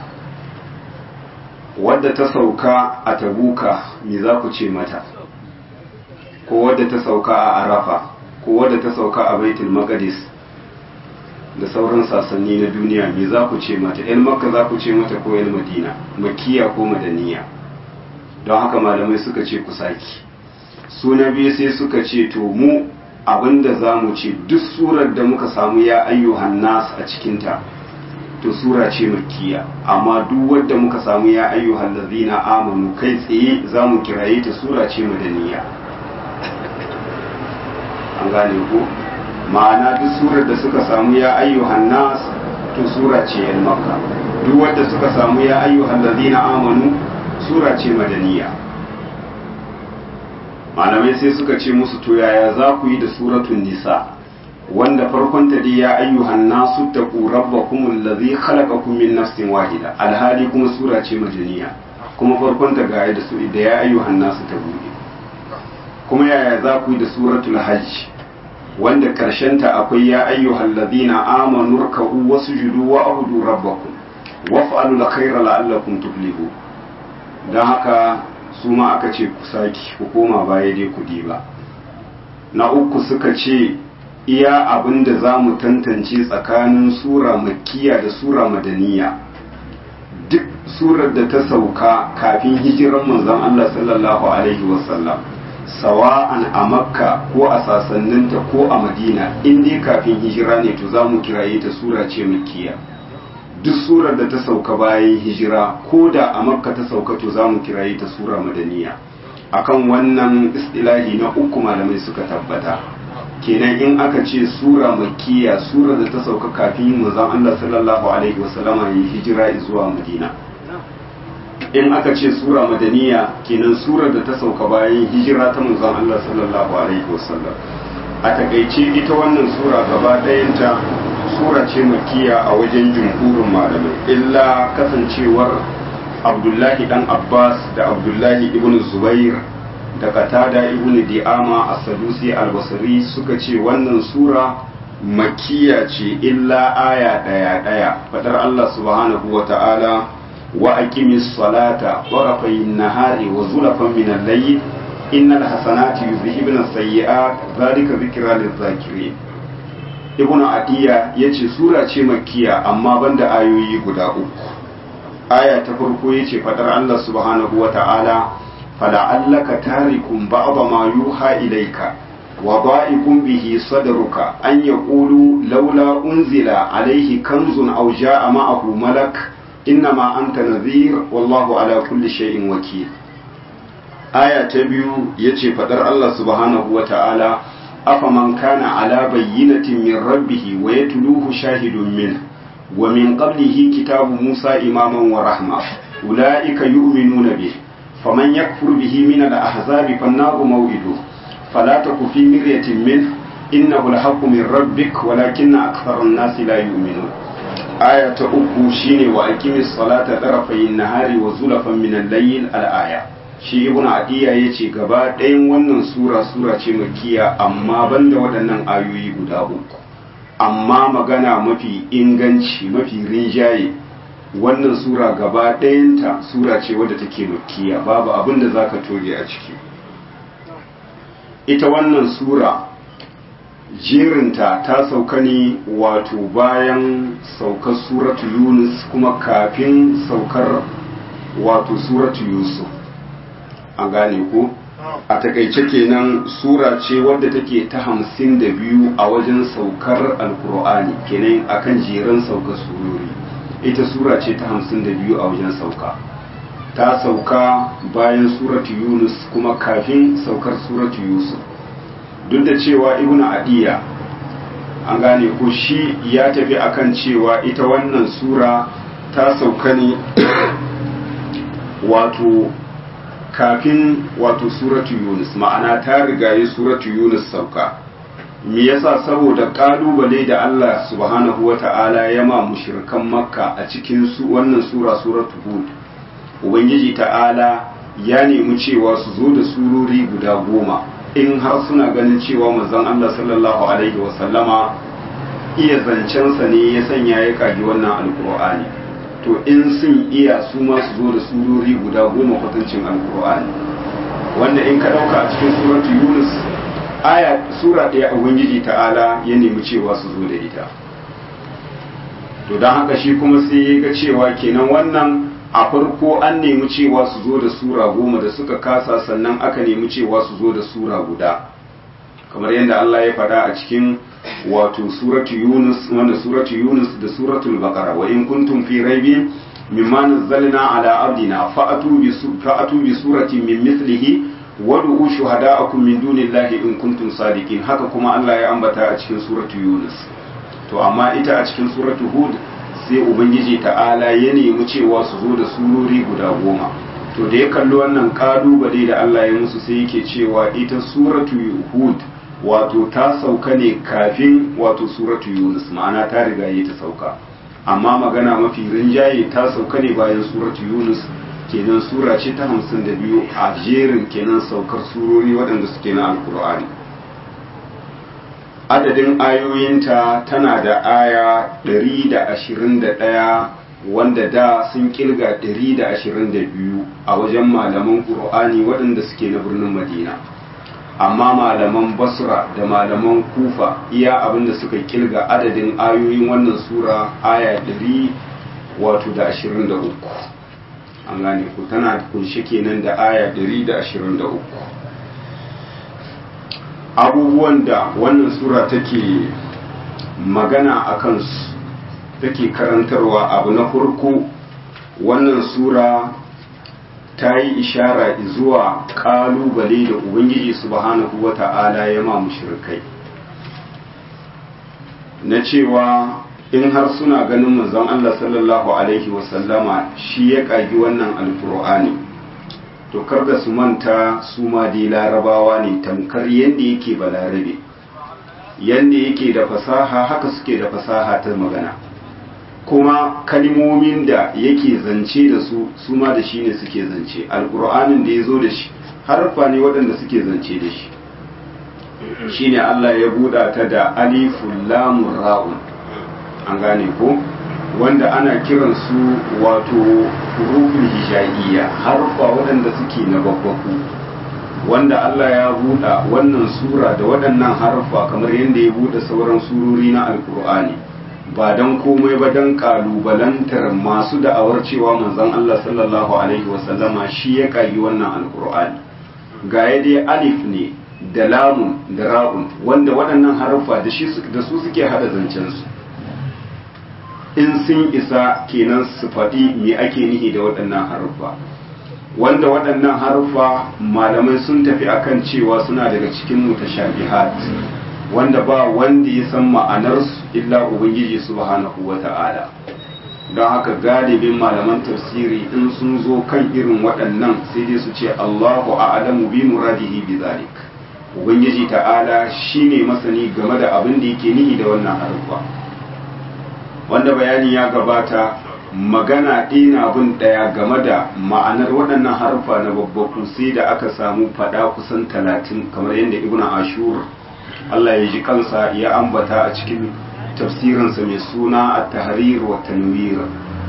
wadda ta sauka a tabuka me za ku ce mata ko wadda ta sauka a arafa ko wadda ta sauka a baitul maqdis da sauran sasanni na duniya me za ku ce mata yan makka za ku ce mata ko yan madina makiya ko madaniya don haka malamai suka ce ku saki su na biyu sai suka ce to mu abinda za mu ce duk surar da muka samu ya ayyuhan nas a cikinta to sura ce makiya amma duk wadda muka samu ya ayyuhan lazina amanu kai tsaye za mu kiraye ta sura ce madaniya an gane ko ma'ana duk surar da suka samu ya ayyuhan nas to sura ce yan makka duk wadda suka samu ya ayyuhan lazina amanu sura ce madaniya malamai sai suka ce musu to yaya za ku yi da suratun nisa wanda farkon ta dai ya ayyuhan nasu taqu rabbakum allazi khalaqakum min nafsin wahida alhali kuma sura ce madaniya kuma farkon ta ga da su da ya ayyuhan nasu ta bude kuma yaya za ku yi da suratul hajj wanda ta akwai ya ayyuhal ladina amanu ruk'u wasjudu wa abudu rabbakum waf'alu alkhayra la'allakum tuflihu dan haka su ma aka ce ku saki ku koma baya dai ku diba na uku suka ce iya abin da za mu tantance tsakanin sura makkiya da sura madaniya duk surar da ta sauka kafin hijiran manzon Allah sallallahu alaihi wasallam sawa'an a makka ko a sasanninta ko a madina in dai kafin hijira ne to za mu kiraye ta sura ce makkiya duk surar da ta sauka bayan hijira ko da a makka ta sauka to za mu kiraye ta sura madaniya akan wannan istilahi na uku malamai suka tabbata kenan in aka ce sura makkiya sura da ta sauka kafin manzon Allah sallallahu alaihi wasallama yi hijira zuwa madina in aka ce sura madaniya kenan surar da ta sauka bayan hijira ta manzon Allah sallallahu alaihi wasallam a takaice ita wannan sura gaba ɗayanta sura ce makiya a wajen jumhurin malamai illa kasancewar abdullahi dan abbas da abdullahi ibn zubair da katada ibn di'ama as-sadusi al-basri suka ce wannan sura makiya ce illa aya ɗaya ɗaya fadar Allah subhanahu wa ta'ala وأقم الصلاة طرفي النهار وزلفا من الليل إن الحسنات يذهبن السيئات ذلك ذكرى للذاكرين ibn adiya ya ce sura ce makkiya amma banda ayoyi guda uku aya ta farko ya ce fadar Allah subhanahu wa ta'ala fala'allaka tarikum ba'da ma yuha ilayka wa da'ikum bihi sadruka an yaqulu laula unzila alayhi kanzun aw ja'a ma'ahu malak innama anta nadhir wallahu ala kulli shay'in wakil aya ta biyu yace fadar Allah subhanahu wa ta'ala afaman kana ala bayyinatin min rabbih wa yatluhu shahidun min wa min qablihi kitabu Musa imaman wa rahma ulaika yu'minuna bih faman yakfur bihi min al-ahzabi fan-naru maw'iduhu fala taku fi miryatin min innahu al-haqqu min rabbik walakinna akthara an-nasi la yu'minun aya ta uku shine wa aqimis salata tarafayin nahari wa zulafan min al-layl al-aya shi ibnu adiya yace gaba ɗayan wannan sura sura ce makkiya amma banda waɗannan ayoyi guda uku amma magana mafi inganci mafi rinjaye wannan sura gaba ɗayanta sura ce wadda take makkiya babu abin da zaka toge a ciki ita wannan sura jerinta ta sauka ne wato bayan saukar suratu yunus kuma kafin saukar wato suratu yusuf an gane ko a takaice kenan sura ce wadda take ta hamsin da biyu a wajen saukar alkur'ani kenan akan jerin saukar surori ita sura ce ta hamsin da biyu a wajen sauka ta sauka bayan suratu yunus kuma kafin saukar suratu yusuf duk da cewa ibn adiya an gane ko shi ya tafi akan cewa ita wannan sura ta sauka ne wato kafin wato suratu yunus ma'ana ta rigaye suratu yunus sauka me yasa saboda kalubale da Allah subhanahu wata'ala ya ma mushrikan makka a cikin su wannan sura suratu hud ubangiji ta'ala ya nemi cewa su zo da surori guda goma in har suna ganin cewa manzon Allah sallallahu alaihi wasallama iya zancensa ne ya sanya ya kagi wannan alkur'ani to in sun iya su ma su zo da surori guda goma kwatancin alkur'ani wanda in ka dauka a cikin suratu yunus aya sura ɗaya ubangiji ta'ala ya nemi cewa su zo da ita to don haka shi kuma sai ya ga cewa kenan wannan a farko an nemi cewa su zo da sura goma da suka kasa sannan aka nemi cewa su zo da sura guda kamar yadda Allah ya faɗa a cikin wato suratu yunus wanda suratu yunus da suratul baqara wa in kuntum fi raibin mimma nazzalna ala abdina fa'atu bi fa'atu bi surati min mithlihi wad'u shuhada'akum min dunillahi in kuntum sadiqin haka kuma Allah ya ambata a cikin suratu yunus to amma ita a cikin suratu hud sai ubangiji ta'ala ya nemi cewa su zo da surori guda goma to da ya kalli wannan kalubale da Allah ya musu sai yake cewa ita suratu hud wato ta sauka ne kafin wato suratu yunus ma'ana ta riga yi ta sauka amma magana mafi rinjaye ta sauka ne bayan suratu yunus kenan sura ce ta hamsin da biyu a jerin kenan saukar surori waɗanda suke na alkur'ani adadin ayoyinta tana da aya 121 wanda da sun kilga 122 a wajen malaman ƙur'ani waɗanda suke na birnin madina amma malaman basra da malaman kufa iya abinda suka kilga adadin ayoyin wannan sura aya 100 wato da 23 an gane ku tana kunshe kenan da aya 123 abubuwan da wannan sura take magana a kansu take karantarwa abu na farko wannan sura ta yi ishara zuwa kalubale da ubangiji subhanahu wata'ala ya ma mushrikai na cewa in har suna ganin manzon Allah sallallahu alaihi wasallama shi ya kagi wannan alkur'ani to kar da su manta su ma dai larabawa ne tamkar yadda yake balarabe yadda yake da fasaha haka suke da fasaha ta magana kuma kalimomin da yake zance da su su ma da shi ne suke zance alkur'anin da ya zo da shi harfa ne waɗanda suke zance da shi shine Allah ya buɗa ta da alifun lamun ra'un an gane ko wanda ana kiran su wato hurufin hijaiya harfa waɗanda suke na babbaku wanda Allah ya buɗa wannan sura da waɗannan harfa kamar yadda ya buɗe sauran surori na alkur'ani ba don komai ba don kalubalantar masu da'awar cewa manzon Allah sallallahu alaihi wasallama shi ya kagi wannan alkur'ani ga ya dai alif ne da lamun da ra'un wanda waɗannan harfa da su suke hada zancensu in sun isa kenan su faɗi me ake nihi da waɗannan haruffa wanda waɗannan haruffa malamai sun tafi akan cewa suna daga cikin mutashabihat wanda ba wanda ya san ma'anarsu illa ubangiji subhanahu wata'ala don haka galibin malaman tafsiri in sun zo kan irin waɗannan sai dai su ce Allahu a'lamu bi muradihi bi zalik ubangiji ta'ala shine masani game da abin da yake nihi da wannan haruffa wanda bayani ya gabata magana ɗina bin ɗaya game da ma'anar waɗannan harfa na babbaku sai da aka samu faɗa kusan talatin kamar yadda ibn ashur Allah ya ji kansa ya ambata a cikin tafsirinsa mai suna a tahrir wa tanwir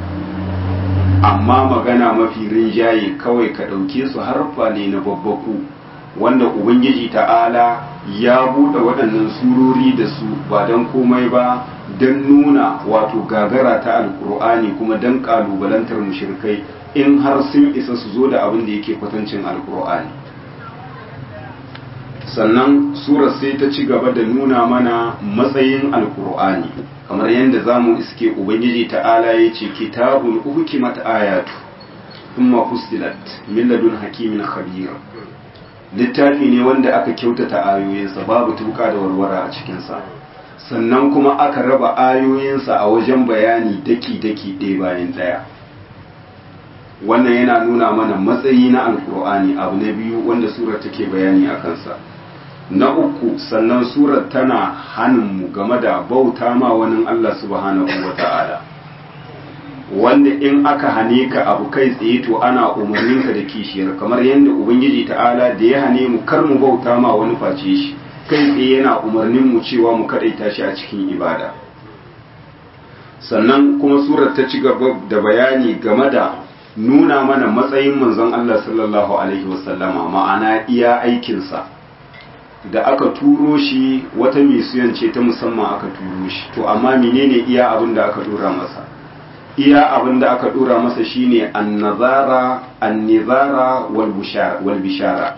amma magana mafi rinjaye kawai ka ɗauke su harfa ne na babbaku wanda ubangiji ta'ala ya buɗe waɗannan surori da su ba don komai ba don nuna wato gagara ta alkur'ani kuma don kalubalantar mushrikai in har sun isa su zo da abin da yake kwatancin alkur'ani sannan sura sai ta ci gaba da nuna mana matsayin alkur'ani kamar yadda za mu iske ubangiji ta'ala ya ce kitabun uhkimat ayatu thumma fusilat min ladun hakimin khabir littafi ne wanda aka kyautata ayoyinsa babu tuka da warwara a cikinsa sannan kuma aka raba ayoyinsa a wajen bayani daki-daki ɗaya bayan ɗaya wannan yana nuna mana matsayi na alkur'ani abu na biyu wanda surar take bayani a kansa na uku sannan surar tana hannunmu game da bauta ma wani allah subhanahu wa ta'ala wanda in aka hane ka abu kai tsaye to ana umarninka da kishiyar kamar yadda ubangiji ta'ala da ya hane mu kar mu bauta ma wani face shi kai tsaye yana umarnin mu cewa mu kadaita shi a cikin ibada sannan kuma surar ta ci gaba da bayani game da nuna mana matsayin manzon Allah sallallahu alaihi wasallama ma'ana iya aikinsa da aka turo shi wata misiyan ce ta musamman aka turo shi to amma menene iya abin da aka dora masa iya abin da aka dora masa shine annazara annizara wal bishara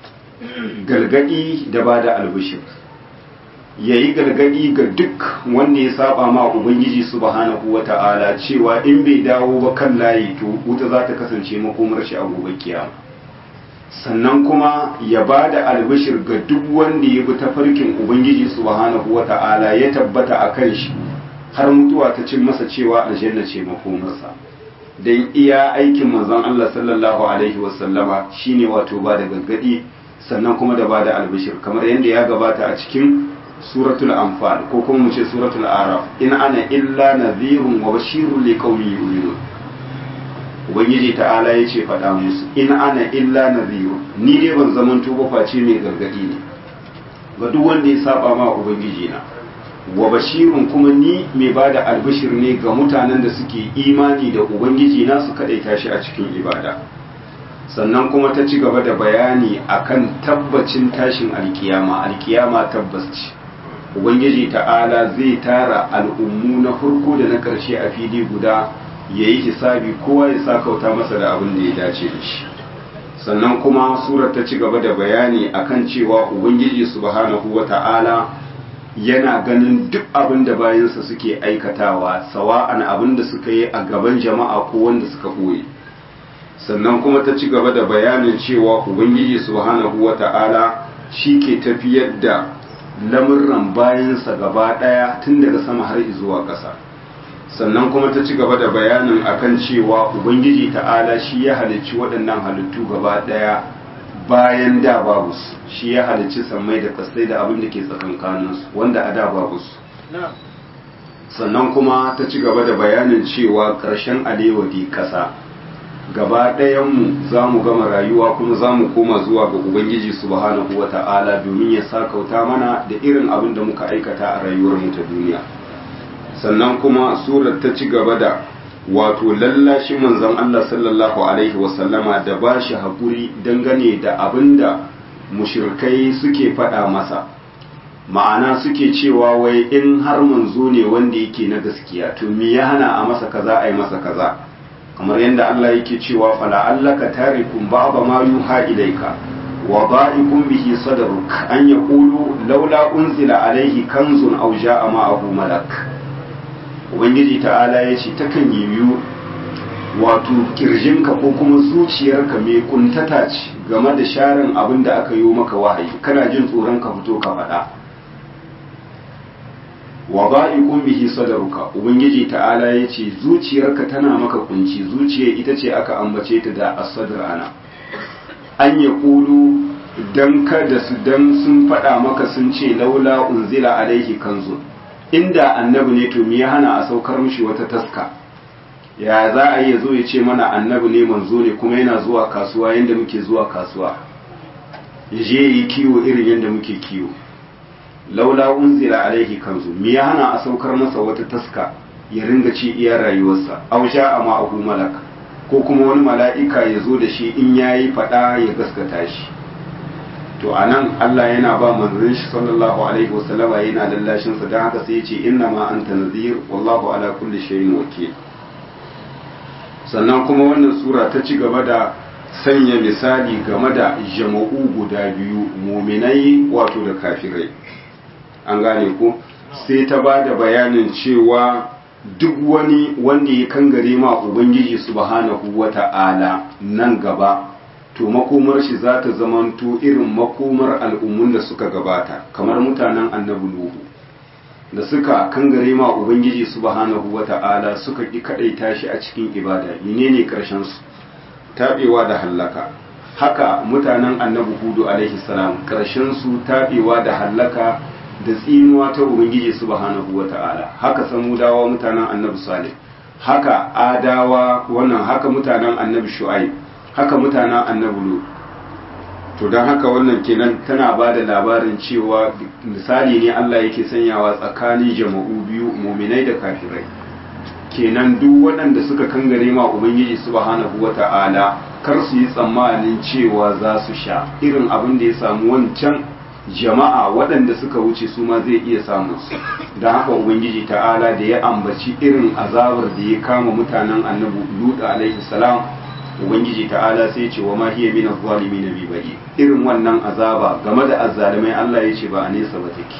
galgadi da bada albishir yayi galgadi ga duk wanda ya saba ma ubangiji subhanahu wata'ala cewa in bai dawo ba kan layi to wuta za ta kasance makomar shi a gobe kiyama sannan kuma ya ba da albishir ga duk wanda ya bi tafarkin ubangiji subhanahu wata'ala ya tabbata a kan shi har mutuwa ta cin masa cewa aljanna ce makomarsa dan iya aikin manzon Allah sallallahu alaihi wasallama shine wato ba da gaggadi sannan kuma da ba da albishir kamar yadda ya gabata a cikin suratul anfal ko kuma mu ce suratul araf in ana illa nadhirun wa bashirun liqaumin yu'minun ubangiji ta'ala ya ce faɗa musu in ana illa nadhiru ni dai ban zaman tuba face mai gargadi ne ga duk wanda ya saba ma ubangiji na wa bashirun kuma ni mai bada albishir ne ga mutanen da suke imani da ubangiji na su kadaita shi a cikin ibada sannan kuma ta ci gaba da bayani akan tabbacin tashin alkiyama alkiyama tabbas ce ubangiji ta'ala zai tara al'ummu na farko da na ƙarshe a fili guda ya yi hisabi kowa ya sa kauta masa da abin da ya dace da shi sannan kuma surar ta ci gaba da bayani akan cewa ubangiji subhanahu wa ta'ala yana ganin duk abin da bayansa suke aikatawa sawa'an abin da suka yi a gaban jama'a ko wanda suka ɓoye sannan kuma ta ci gaba da bayanin cewa ubangiji subhanahu wa ta'ala shi ke tafiyar da lamurran bayansa gaba ɗaya tun daga sama har zuwa ƙasa sannan kuma ta ci gaba da bayanin akan cewa ubangiji ta'ala shi ya halicci waɗannan halittu gaba ɗaya bayan da babu su shi ya halicci sammai da kasai da abin da ke tsakankaninsu wanda a da babu su sannan kuma ta ci gaba da bayanin cewa ƙarshen alewadi ƙasa gaba ɗayanmu za mu gama rayuwa kuma za mu koma zuwa ga ubangiji subhanahu wa ta'ala domin ya sakauta mana da irin abin da muka aikata a rayuwarmu ta duniya sannan kuma surar ta ci gaba da wato lallashi manzon Allah sallallahu alaihi wasallama da ba shi haƙuri dangane da abin da mushirkai suke faɗa masa ma'ana suke cewa wai in har manzo ne wanda yake na gaskiya to me ya hana a masa kaza a yi masa kaza kamar yadda Allah yake cewa fala allaka tarikum ba'da ma yuha ilayka wa ba'ikum bihi sadruk an yaqulu laula unzila alayhi kanzun aw ja'a ma'ahu malak ubangiji ta'ala ya ce takan yiwu wato kirjinka ko kuma zuciyarka mai kuntata ce game da sharin abin da aka yi maka wahayi kana jin tsoron ka fito ka faɗa wa ba'iqun bihi sadruka ubangiji ta'ala ya ce zuciyarka tana maka kunci zuciya ita ce aka ambace ta da as-sadr ana an ya kulu dan kada su dan sun faɗa maka sun ce laula unzila alaihi kanzun inda annabi ne to me ya hana a saukar mishi wata taska ya za a yi zo ya ce mana annabi ne manzo ne kuma yana zuwa kasuwa yadda muke zuwa kasuwa ya je yi kiwo irin yadda muke kiwo laula unzila alaihi kanzu me ya hana a saukar masa wata taska ya ringa ci iya rayuwarsa aw a ma'ahu malak ko kuma wani mala'ika ya zo da shi in yayi fada ya gaskata shi to a nan Allah yana ba manzon shi sallallahu alaihi wasallama yana lallashin sa don haka sai ya ce inna ma anta nadhir wallahu ala kulli shay'in wakil sannan kuma wannan sura ta ci gaba da sanya misali game da jama'u guda biyu muminai wato da kafirai an gane ku sai ta ba da bayanin cewa duk wani wanda ya kangare ma ubangiji subhanahu wata'ala nan gaba to makomar shi za ta zamanto irin makomar al'ummun da suka gabata kamar mutanen annabi Nuhu da suka kangare ma Ubangiji subhanahu wa ta'ala suka ƙi kaɗaita shi a cikin ibada menene ƙarshen su taɓewa da hallaka haka mutanen annabi Hudu alaihi salam ƙarshen su taɓewa da hallaka da tsinuwa ta Ubangiji subhanahu wa ta'ala haka samudawa mutanen annabi Salih haka adawa wannan haka mutanen annabi shu'aib haka mutanen annabi lut to don haka wannan kenan tana ba da labarin cewa misali ne Allah yake sanyawa tsakanin jama'u biyu muminai da kafirai kenan duk waɗanda suka kangare ma ubangiji subhanahu wata'ala kar su yi tsammanin cewa za su sha irin abin da ya samu wancan jama'a waɗanda suka wuce su ma zai iya samun su don haka ubangiji ta'ala da ya ambaci irin azabar da ya kama mutanen annabi lut alaihi salam ubangiji ta'ala sai ce wa ma hiya min az-zalimin bi bari irin wannan azaba game da azzalimai Allah ya ce ba a nesa ba take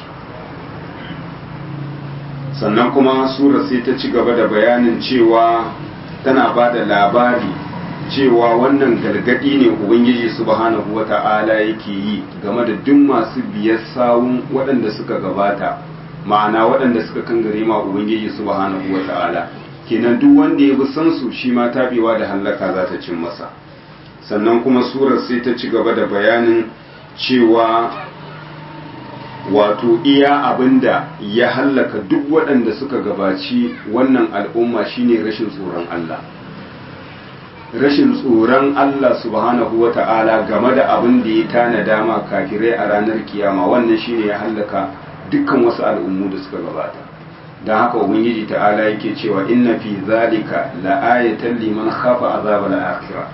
sannan kuma sura sai ta ci gaba da bayanin cewa tana ba da labari cewa wannan gargadi ne ubangiji subhanahu wata'ala yake yi game da duk masu biyar sawun waɗanda suka gabata ma'ana waɗanda suka kangare ma ubangiji subhanahu wata'ala kenan duk wanda ya bi san su shi ma tabewa da hallaka za ta cin masa sannan kuma surar sai ta ci gaba da bayanin cewa wato iya abinda ya hallaka duk waɗanda suka gabaci wannan al'umma shine rashin tsoron Allah rashin tsoron Allah subhanahu wa ta'ala game da abin da ya tana dama kafirai a ranar kiyama wannan shine ya hallaka dukkan wasu al'ummu da suka gabata don haka ubangiji ta'ala yake cewa inna fi zalika la'ayatan liman khafa azabal akhirah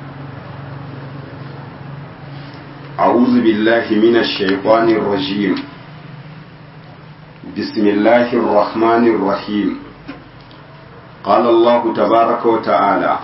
أعوذ بالله من الشيطان الرجيم بسم الله الرحمن الرحيم قال الله تبارك وتعالى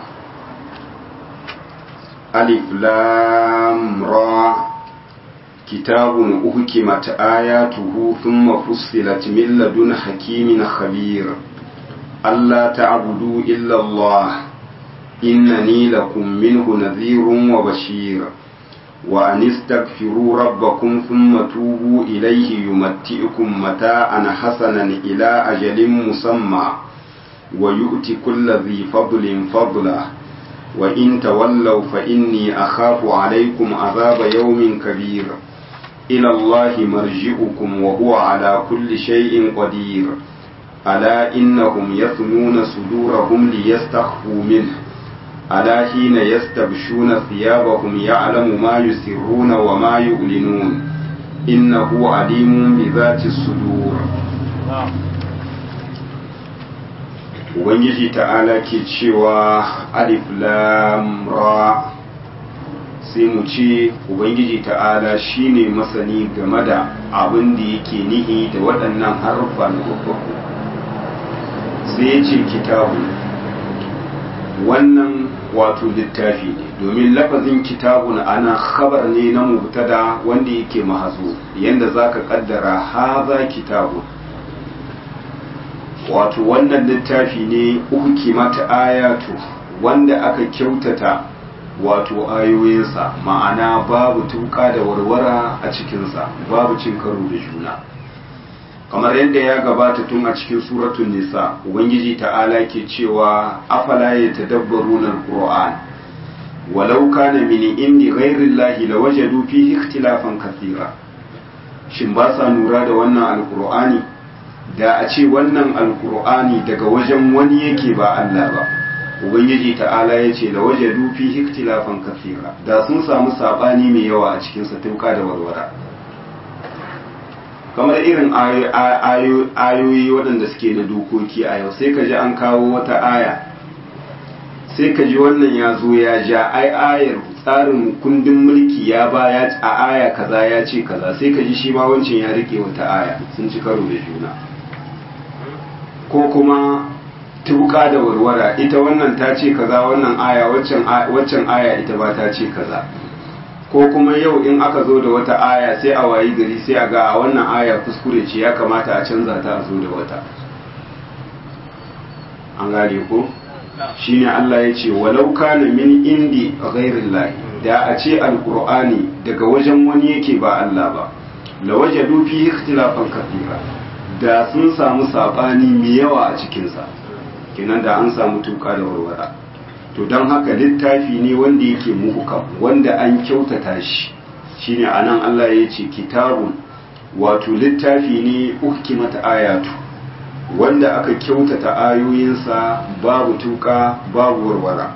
ألف لام را كتاب أحكمت آياته ثم فصلت من لدن حكيم خبير ألا تعبدوا إلا الله إنني لكم منه نذير وبشير وأن استغفروا ربكم ثم توبوا إليه يمتئكم متاعا حسنا إلى أجل مسمى ويؤتي كل ذي فضل فضله وإن تولوا فإني أخاف عليكم عذاب يوم كبير إلى الله مرجئكم وهو على كل شيء قدير ألا إنهم يثنون صدورهم ليستخفوا منه ألا حين يستبشون ثيابهم يعلم ما يسرون وما يعلنون إنه عليم بذات الصدور Ubangiji ta'ala ke cewa alif lam ra sai mu ce Ubangiji ta'ala shine masani game da abin da yake nihi da waɗannan harfa na babbaku sai ya ce kitabu wannan wato littafi ne domin lafazin kitabun ana khabar ne na mubtada wanda yake mahazo yanda zaka kaddara haza kitabun wato wannan littafi ne ukimat ayatu wanda aka kyautata wato ayoyinsa ma'ana babu tuka da warwara a cikinsa babu cin karo da juna kamar yadda ya gabata tun a cikin suratun nisa ubangiji ta'ala ke cewa afala ya tadabbaruna alquran walau kana min indi ghairi llahi lawajadu fihi ikhtilafan kathira shin ba sa nura da wannan alqur'ani da a ce wannan alqur'ani daga wajen wani yake ba Allah ba ubangiji ta'ala ya ce lawajadu fihi ikhtilafan kathira da sun samu sabani mai yawa a cikin sa tuka da warwara kamar irin ayoyi waɗanda suke da dokoki a yau sai ka ji an kawo wata aya sai ka ji wannan ya zo ya ja ai ayar tsarin kundin mulki ya ba ya a aya kaza ya ce kaza sai ka ji shi ma wancan ya rike wata aya sun ci karo da juna ko kuma tuka da warwara ita wannan ta ce kaza wannan aya waccan aya ita ba ta ce kaza ko kuma yau in aka zo da wata aya sai a wayi gari sai a ga a wannan aya kuskure ce ya kamata a canza ta a zo da wata an gane ko shine Allah ya ce walau kana min indi ghairillahi da a ce alqur'ani daga wajen wani yake ba Allah ba la wajadu fi ikhtilafan kathira da sun samu sabani mai yawa a cikin sa kenan da an samu tuka da warwara to don haka littafi ne wanda yake muhukam wanda an kyautata shi shine anan Allah ya ce kitabun wato littafi ne uhkimat ayatu wanda aka kyautata ayoyinsa babu tuka babu warwara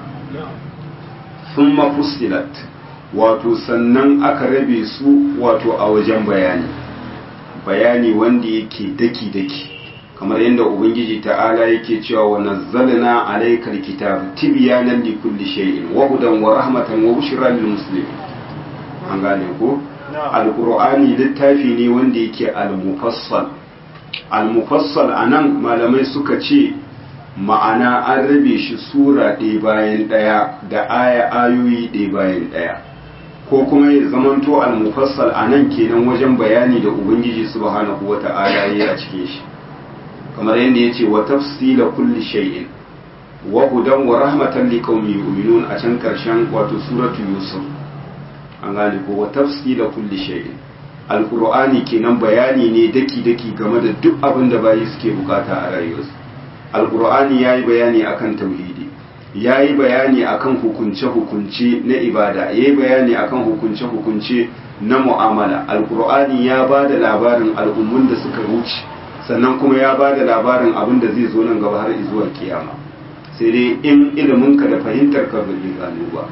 sun mafusilat wato sannan aka rabe su wato a wajen bayani bayani wanda yake daki-daki kamar yadda ubangiji ta'ala yake cewa wa nazzalna alaykal kitab tibyanan li kulli shay'in wa hudan wa rahmatan wa bushra lil muslimin an gane ko alqur'ani littafi ne wanda yake al-mufassal al-mufassal anan malamai suka ce ma'ana an rabe shi sura ɗaya bayan ɗaya da aya ayoyi ɗaya bayan ɗaya ko kuma ya zamanto al-mufassal anan kenan wajen bayani da ubangiji subhanahu wata'ala yayi a cikin shi kamar yadda ya ce wa tafsila kulli shay'in wa hudan wa rahmatan li qaumi yu'minun a can karshen wato suratu yusuf an gane ko wa tafsila kulli shay'in alqur'ani kenan bayani ne daki daki game da duk abin da bayi suke bukata a rayuwarsu alqur'ani yayi bayani akan tauhidi yayi bayani akan hukunce hukunce na ibada yayi bayani akan hukunce hukunce na mu'amala alqur'ani ya bada labarin al'ummun da suka wuce sannan kuma ya ba da labarin abin da zai zo nan gaba har zuwa kiyama sai dai in iliminka da fahimtar ka bai gano ba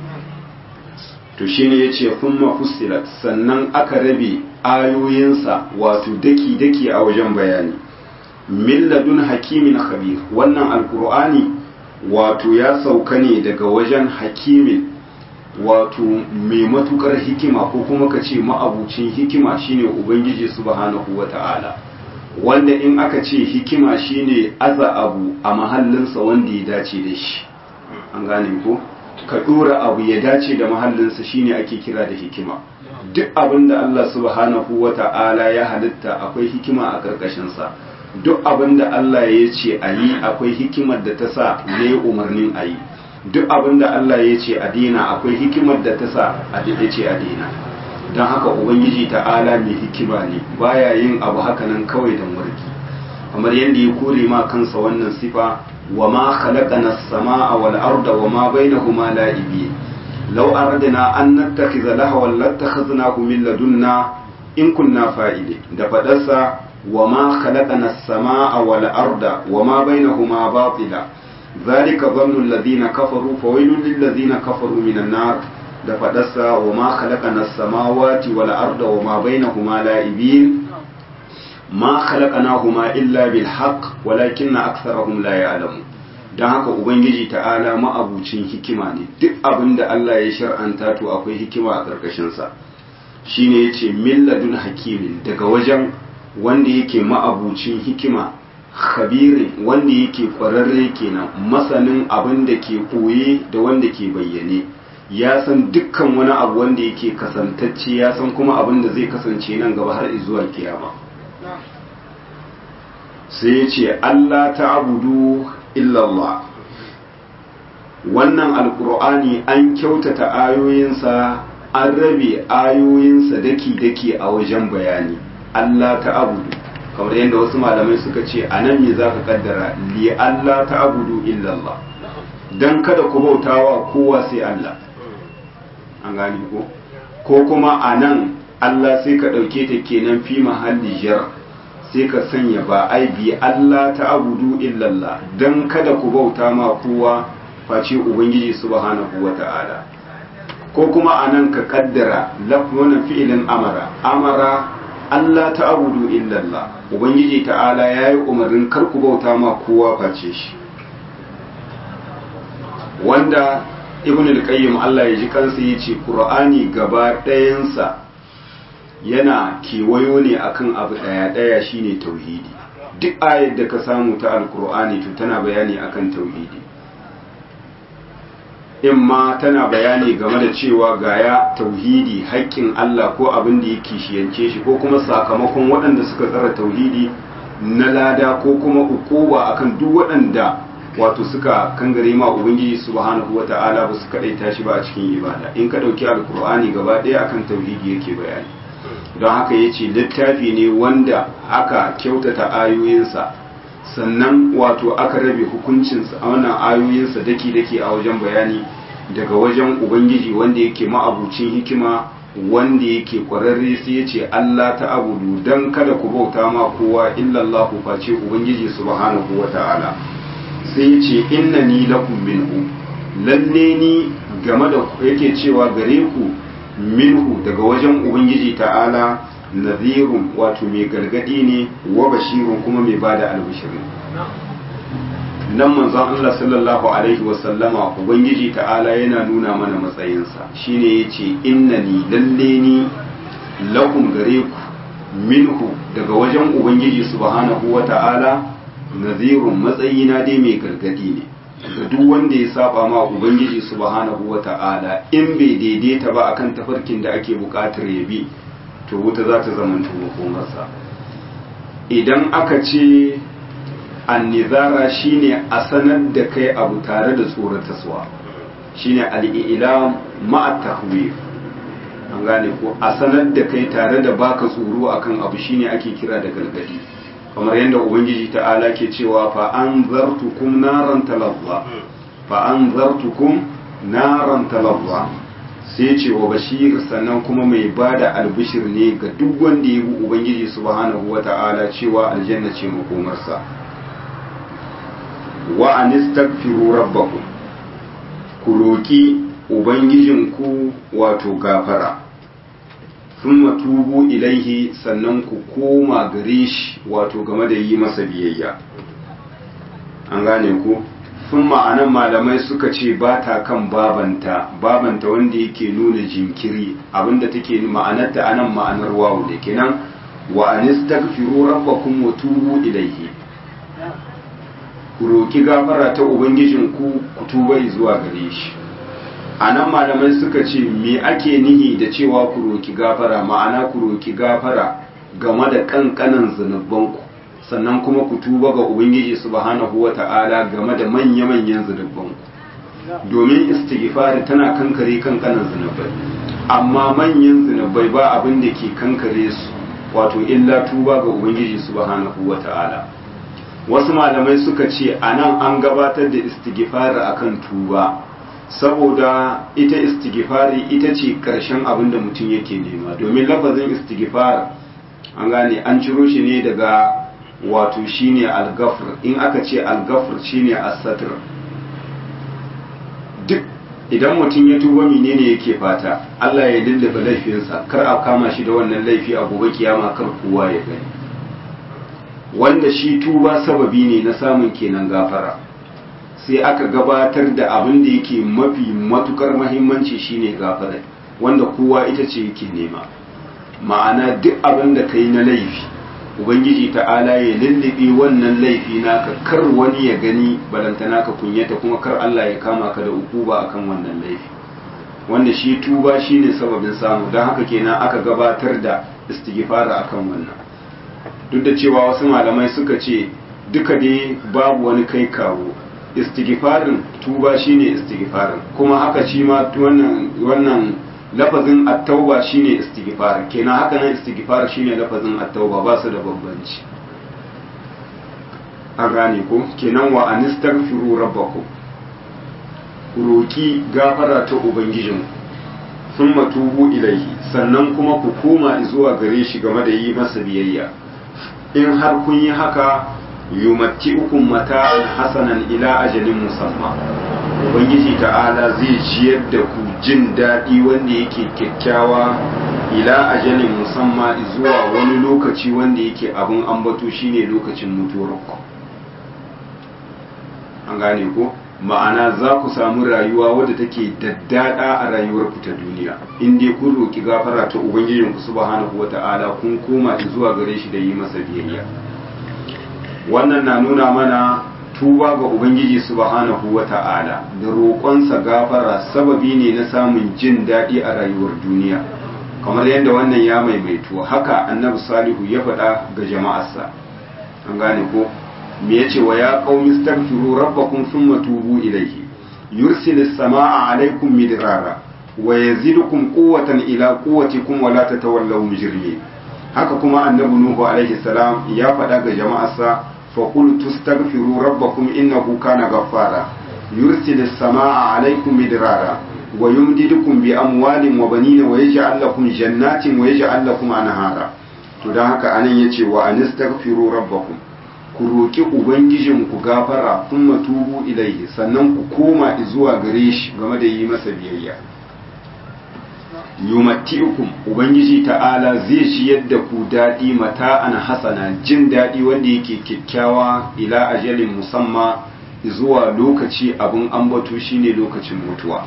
to shine yace kuma fusilat sannan aka rabe ayoyinsa wato daki daki a wajen bayani milladun hakimin khabir wannan alqur'ani wato ya sauka ne daga wajen hakimin wato mai matukar hikima ko kuma ka ce ma'abucin hikima shine ubangiji subhanahu wata'ala wanda in aka ce hikima shine aza abu a mahallinsa wanda ya dace da shi an gane ko ka dora abu ya dace da mahallinsa shine ake kira da hikima duk abin da Allah subhanahu wata'ala ya halitta akwai hikima a karkashinsa duk abin da Allah ya ce a yi akwai hikimar da ta sa ya yi umarnin a yi duk abin da Allah ya ce a dina akwai hikimar da ta sa a ce a dina don haka ubangiji ta'ala mai hikima ne baya yin abu hakanan kawai don warki kamar yadda ya kore ma kansa wannan sifa wa ma khalaqana as-samaa wal arda wa ma bainahuma la'ibi law aradna an nattakhidha lahwan lattakhadnahu min ladunna in kunna fa'ili da fadarsa wa ma khalaqana as-samaa wal arda wa ma bainahuma batila ذلك ظن الذين كفروا فويل للذين كفروا من النار da faɗarsa wa ma khalaqana samawati wal arda wa ma bainahuma la'ibin ma khalaqnahuma illa bil haqq walakinna aktharahum la ya'lamun dan haka ubangiji ta'ala ma'abucin hikima ne duk abin da Allah ya shar'anta to akwai hikima a karkashin sa shine yace milladun hakimin daga wajen wanda yake ma'abucin hikima khabirin wanda yake kwararre kenan masanin abin da ke koye da wanda ke bayyane ya san dukkan wani abu wanda yake kasantacce ya san kuma abin da zai kasance nan gaba har zuwa kiyama sai ya ce Allah ta abudu illallah wannan alkur'ani an kyautata ayoyinsa an rabe ayoyinsa daki-daki a wajen bayani Allah ta abudu kamar yadda wasu malamai suka ce a nan me za ka kaddara li Allah ta abudu illallah don kada ku bautawa kowa sai Allah an gane ko ko kuma a nan Allah sai ka ɗauke ta kenan fi mahalli jar sai ka sanya ba ai bi Allah ta abudu illallah don kada ku bauta ma kowa face ubangiji subhanahu wa ta'ala ko kuma a nan ka kaddara wannan fi'ilin amara amara Allah ta abudu illallah ubangiji ta'ala ya yi umarnin kar ku bauta ma kowa face shi wanda ibn al-qayyim Allah ya ji kansa yace qur'ani gaba ɗayansa yana kewayo ne akan abu ɗaya ɗaya shine tauhidi duk ayar da ka samu ta alqur'ani to tana bayani akan tauhidi in ma tana bayani game da cewa gaya tauhidi haƙƙin Allah ko abin da yake shiyance shi ko kuma sakamakon waɗanda suka tsara tauhidi na lada ko kuma ukuba akan duk waɗanda wato suka kangare ma ubangiji subhanahu wata'ala ba su kadaita shi ba a cikin ibada in ka dauki alkur'ani gaba ɗaya akan tauhidi yake bayani don haka yace littafi ne wanda aka kyautata ayoyinsa sannan wato aka rabe hukuncinsa a wannan ayoyinsa daki daki a wajen bayani daga wajen ubangiji wanda yake ma'abucin hikima wanda yake kwararre sai ya ce Allah ta abudu don kada ku bauta ma kowa illallah ku face ubangiji subhanahu wa ta'ala sai ya ce inna ni lakum minhu lalle ni game da yake cewa gare ku minhu daga wajen ubangiji ta'ala nazirun wato mai gargadi ne wa bashirun kuma mai bada albishirin nan manzon Allah sallallahu alaihi wasallama ubangiji ta'ala yana nuna mana matsayinsa shine yace innani lalle ni lakum gare ku minhu daga wajen ubangiji subhanahu wata'ala nazirun matsayina dai mai gargadi ne ga duk wanda ya saba ma ubangiji subhanahu wata'ala in bai daidaita ba akan tafarkin da ake bukatar ya bi to wuta za ta zama makomarsa idan aka ce annizara shine a sanar da kai abu tare da tsorataswa shine al'ilam ma'a tahwir an gane ko a sanar da kai tare da baka tsoro akan abu shine ake kira da gargadi kamar yadda ubangiji ta'ala ke cewa fa an zartukum naran talazza fa an zartukum naran talazza sai ce wa bashir sannan kuma mai bada albishir ne ga duk wanda ya bi ubangiji subhanahu wata'ala cewa aljanna ce makomarsa wa anistaghfiru rabbakum ku roki ubangijinku wato gafara thumma tubu ilaihi sannan ku koma gare shi wato game da yi masa biyayya an gane ku thumma anan malamai suka ce ba ta kan babanta babanta wanda yake nuna jinkiri abinda take ma'anarta anan ma'anar wawu da kenan wa anistaghfiru rabbakum wa tubu ilaihi ku roki gafara ta ubangijinku ku tuba zuwa gare shi a nan malamai suka ce me ake nihi da cewa ku roki gafara ma'ana ku roki gafara game da kankanan zunubanku sannan kuma ku tuba ga ubangiji subhanahu wata'ala game da manya-manyan zunubanku domin istighfari tana kankare kankanan zunubai amma manyan zunubai ba abin da ke kankare su wato illa tuba ga ubangiji subhanahu wata'ala wasu malamai suka ce a nan an gabatar da istighfari akan tuba saboda ita istighfari ita ce karshen abin da mutum yake nema domin lafazin istighfar an gane an ciro shi ne daga wato shine al-ghafr in aka ce al-ghafr shine as-satr duk idan mutum ya tuba menene yake fata Allah ya lullube laifinsa kar a kama shi da wannan laifi a gobe kiyama kar kowa ya gani wanda shi tuba sababi ne na samun kenan gafara sai aka gabatar da abin da yake mafi matukar mahimmanci shine gafara wanda kowa ita ce yake nema ma'ana duk abin da kai na laifi ubangiji ta'ala ya lullube wannan laifi naka kar wani ya gani balantana ka kunyata kuma kar Allah ya kama ka da ukuba akan wannan laifi wanda shi tuba shine sababin samu don haka kenan aka gabatar da istighfara akan wannan duk da cewa wasu malamai suka ce duka dai babu wani kai kawo istighfarin tuba shine istighfarin kuma haka shi ma wannan wannan lafazin at-tauba shine istighfar kenan haka nan istighfar shine lafazin at-tauba ba su da bambanci an gane ko kenan wa anistaghfiru rabbakum ku roki gafara ta ubangijin thumma tubu ilaihi sannan kuma ku koma zuwa gare shi game da yi masa biyayya in har kun yi haka yumatti'ukum mata'an hasanan ila ajalin musamma ubangiji ta'ala zai ciyar da ku jin daɗi wanda yake kyakkyawa ila ajalin musamma zuwa wani lokaci wanda yake abin ambato shine lokacin mutuwarku an gane ko ma'ana za ku samu rayuwa wadda take daddada a rayuwarku ta duniya in dai kun roki gafara ta ubangijinku subhanahu wata'ala kun koma zuwa gare shi da yi masa biyayya wannan na nuna mana tuba ga ubangiji subhanahu wata'ala da roƙonsa gafara sababi ne na samun jin daɗi a rayuwar duniya kamar yadda wannan ya maimaito haka annabi salihu ya faɗa ga jama'arsa an gane ko me yace wa ya qaumi astaghfiru rabbakum thumma tubu ilayhi yursilis samaa alaykum midrara wa yazidukum quwwatan ila quwwatikum wa la tatawallaw mujrimin haka kuma annabi nuhu alaihi salam ya faɗa ga jama'arsa فقلت استغفروا ربكم إنه كان غفارا يرسل السماء عليكم مدرارا wa yumdidukum bi amwalin wa banina wa yaj'al lakum jannatin wa yaj'al lakum anhara to dan haka anan yace wa anistaghfiru rabbakum ku roki ubangijin ku gafara thumma tubu ilaihi sannan ku koma zuwa gare shi game da yi masa biyayya yumatti'ukum ubangiji ta'ala zai ci yadda ku dadi mata'an hasana jin dadi wanda yake kyakkyawa ila ajalin musamma zuwa lokaci abin ambato shine lokacin mutuwa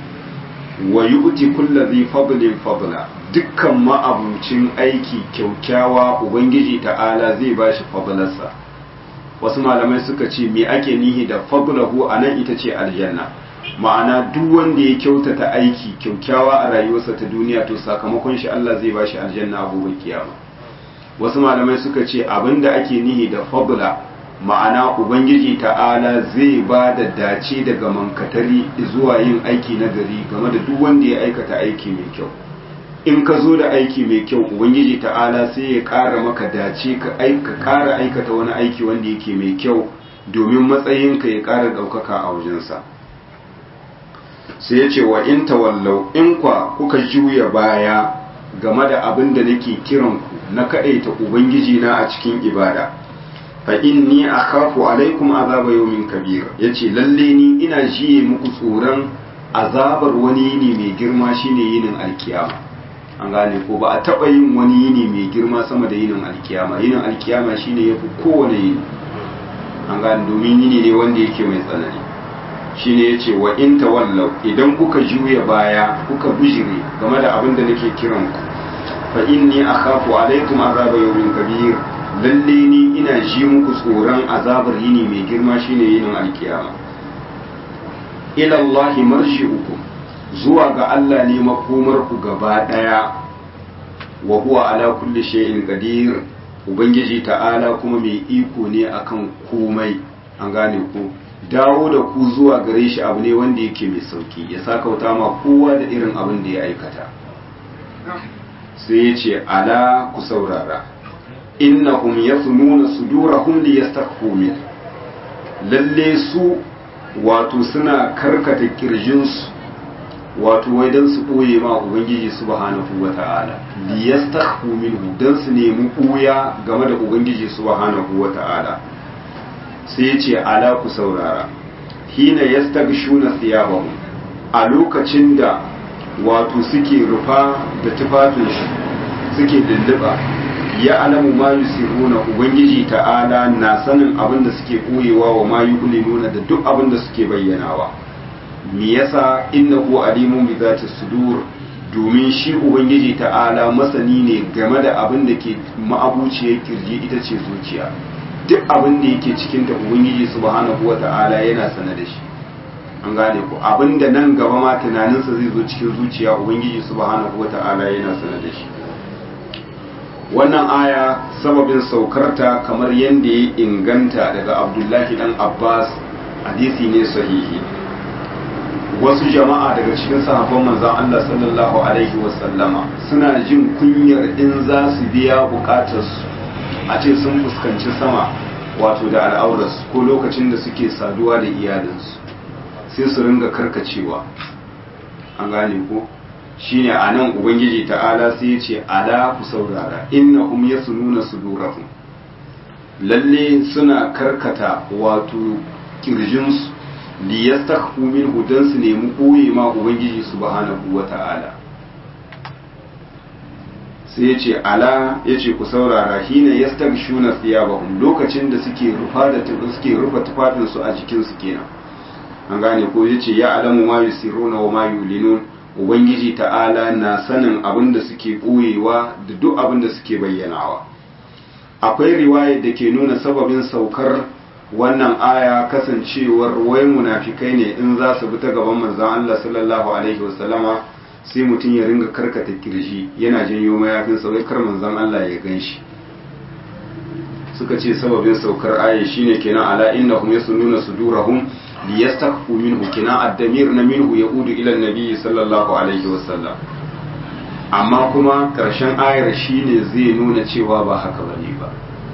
wa yu'ti kulli dhi fadlin fadla dukkan ma'abucin aiki kyaukyawa ubangiji ta'ala zai bashi fadlarsa wasu malamai suka ce me ake nihi da fadlahu anan ita ce aljanna ma'ana duk wanda ya kyautata aiki kyaukyawa a rayuwarsa ta duniya to sakamakon shi Allah zai bashi aljanna a gobe kiyama wasu malamai suka ce abinda ake nihi da fadla ma'ana ubangiji ta'ala zai ba da dace daga mankatari zuwa yin aiki na gari game da duk wanda ya aikata aiki mai kyau in ka zo da aiki mai kyau ubangiji ta'ala sai ya ƙara maka dace ka ƙara aikata wani aiki wanda yake mai kyau domin matsayinka ya ƙara ɗaukaka a wajensa sai ya ce wa in tawallau in kwa kuka juya baya game da abin da nake kiranku na kaɗaita ubangiji na a cikin ibada fa inni akhafu alaikum azaba yawmin kabir yace lalle ni ina jiye muku tsoron azabar wani yini mai girma shine yinin alkiyama an gane ko ba a taba yin wani yini mai girma sama da yinin alkiyama yinin alkiyama shine yafi kowane yini an gane domin yini ne wanda yake mai tsanani shine yace wa in tawallau idan kuka juya baya kuka bijire game da abin da nake kiran ku fa inni akhafu alaikum azaba yawmin kabir lalle ni ina ji muku tsoron azabar yini mai girma shine yinin alkiyama ila Allah marji'ukum zuwa ga Allah ne makomar ku gaba daya wa huwa ala kulli shay'in qadir ubangiji ta'ala kuma mai iko ne akan komai an gane ku dawo da ku zuwa gare shi abu ne wanda yake mai sauki ya sakauta ma kowa da irin abin da ya aikata sai ya ce ala ku saurara innahum yasununa sudurahum liyastakhfu min lalle su wato suna karkata kirjinsu wato wai dan su boye ma ubangiji subhanahu wata'ala liyastakhfu minhu dan su nemi buya game da ubangiji subhanahu wata'ala sai ya ce ala ku saurara hina yastaghshuna thiyabahum a lokacin da wato suke rufa da tufafin shi suke lulluba ya alamu ma yusiruna ubangiji ta'ala na sanin abin da suke koyewa wa ma yulinuna da duk abin da suke bayyanawa me yasa innahu alimun bi zati sudur domin shi ubangiji ta'ala masani ne game da abin da ke ma'abuciyar kirji ita ce zuciya duk abin da yake cikin ta ubangiji subhanahu wata'ala yana sane da shi an gane ku abin da nan gaba ma tunaninsa zai zo cikin zuciya ubangiji subhanahu wata'ala yana sane da shi wannan aya sababin saukarta kamar yadda ya inganta daga abdullahi dan abbas hadisi ne sahihi wasu jama'a daga cikin sahabban manzan allah sallallahu alaihi wasallama suna jin kunyar in za su biya bukatarsu a ce sun fuskanci sama wato da al'aurarsu ko lokacin da suke saduwa da iyalinsu sai su ringa karkacewa an gane ko shine a nan ubangiji ta'ala sai ya ce ala ku saurara innahum yasununa sudurahum lalle suna karkata wato kirjinsu li yastakhfu minhu dan su nemi koye ma ubangiji subhanahu wata'ala sai ya ce ala ya ce ku saurara hina yastaghshuna thiyabahum lokacin da suke rufa da suke rufa tufafinsu a jikinsu kenan an gane ko ya ce ya alamu ma yusiruna wa ma yulinun ubangiji ta'ala na sanin abin da suke ɓoyewa da duk abin da suke bayyanawa akwai riwayar da ke nuna sababin saukar wannan aya kasancewar wai munafikai ne in za su bi ta gaban manzon Allah sallallahu alaihi wasallama sai mutum ya ringa karkata kirji yana janyo mayafin sa wai kar manzon Allah ya gan shi suka ce sababin saukar aya shine kenan ala innahum yasununa sudurahum liyastakhfu minhu kina ad-damir na minhu yaudu ila an-nabi sallallahu alaihi wasallam amma kuma karshen ayar shine zai nuna cewa ba haka bane ba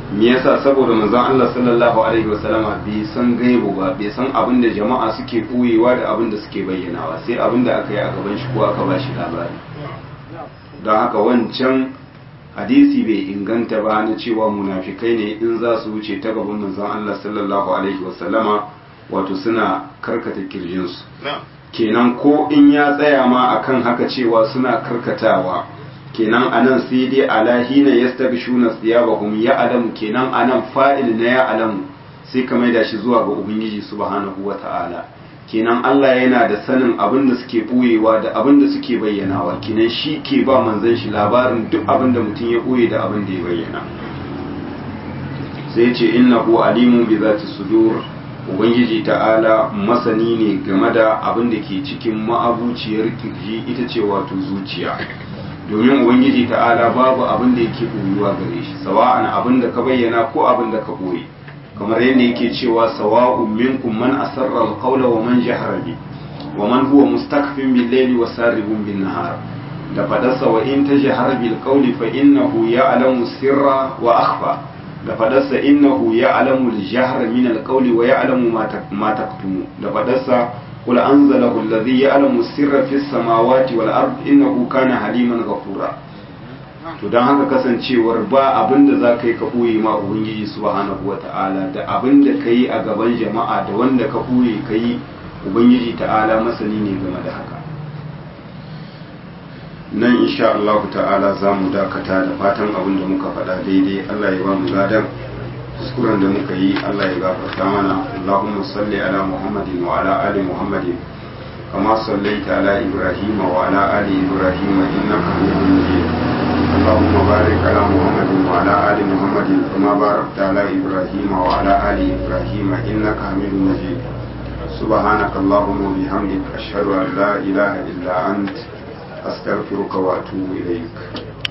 me yasa saboda manzon Allah sallallahu alaihi wasallama bai san gaibu ba bai san abin da jama'a suke koyewa da abin da suke bayyanawa sai abin da aka yi a gaban shi ko aka ba shi labari don haka wancan hadisi bai inganta ba na cewa munafikai ne in za su wuce ta gaban manzon Allah sallallahu alaihi wasallama wato suna karkata kirjinsu kenan ko in ya tsaya ma akan haka cewa suna karkatawa kenan anan sai dai alahina yastabshuna thiyabahum ya alamu kenan anan fa'il na ya alamu sai ka maida shi zuwa ga ubangiji subhanahu wata'ala kenan Allah yana da sanin abin da suke buyewa da abin da suke bayyanawa kenan shi ke ba manzon shi labarin duk abin da mutum ya buye da abin da ya bayyana sai ya ce innahu alimun bi zati sudur ubangiji ta'ala masani ne game da abin da ke cikin ma'abuciyar kirji ita ce wato zuciya domin ubangiji ta'ala babu abin da yake ɓoyuwa gare shi sawa'an abin da ka bayyana ko abin da ka ɓoye kamar yadda yake cewa sawa'un minkum man asarra alqawla wa man jahara bi wa man huwa mustakfin bil layli wa saribun bin nahar da fadarsa wa in tajhar bil qawli fa innahu ya'lamu sirra wa akhfa da fadarsa innahu ya'lamu al jahra min al qawli wa ya'lamu ma taktumu da fadarsa قل أنزله الذي يعلم السر في السماوات والأرض إنه كان حليما غفورا to don haka kasancewar ba abin da za ka yi ka ɓoye ma ubangiji subhanahu wa ta'ala da abin da ka yi a gaban jama'a da wanda ka ɓoye ka yi ubangiji ta'ala masani ne game da haka nan insha Allah ta'ala za mu dakata da fatan abin da muka faɗa daidai Allah ya ba mu ladan kuskuren da muka yi Allah ya gafarta mana Allahumma salli ala Muhammadin wa ala ali Muhammadin kama sallaita ala Ibrahim wa ala ali Ibrahim innaka Hamidum Majid Allahumma barik ala Muhammadin wa ala ali Muhammadin kama barakta ala Ibrahim wa ala ali Ibrahim innaka Hamidum Majid سبحانك اللهم وبحمدك أشهد أن لا إله إلا أنت أستغفرك وأتوب إليك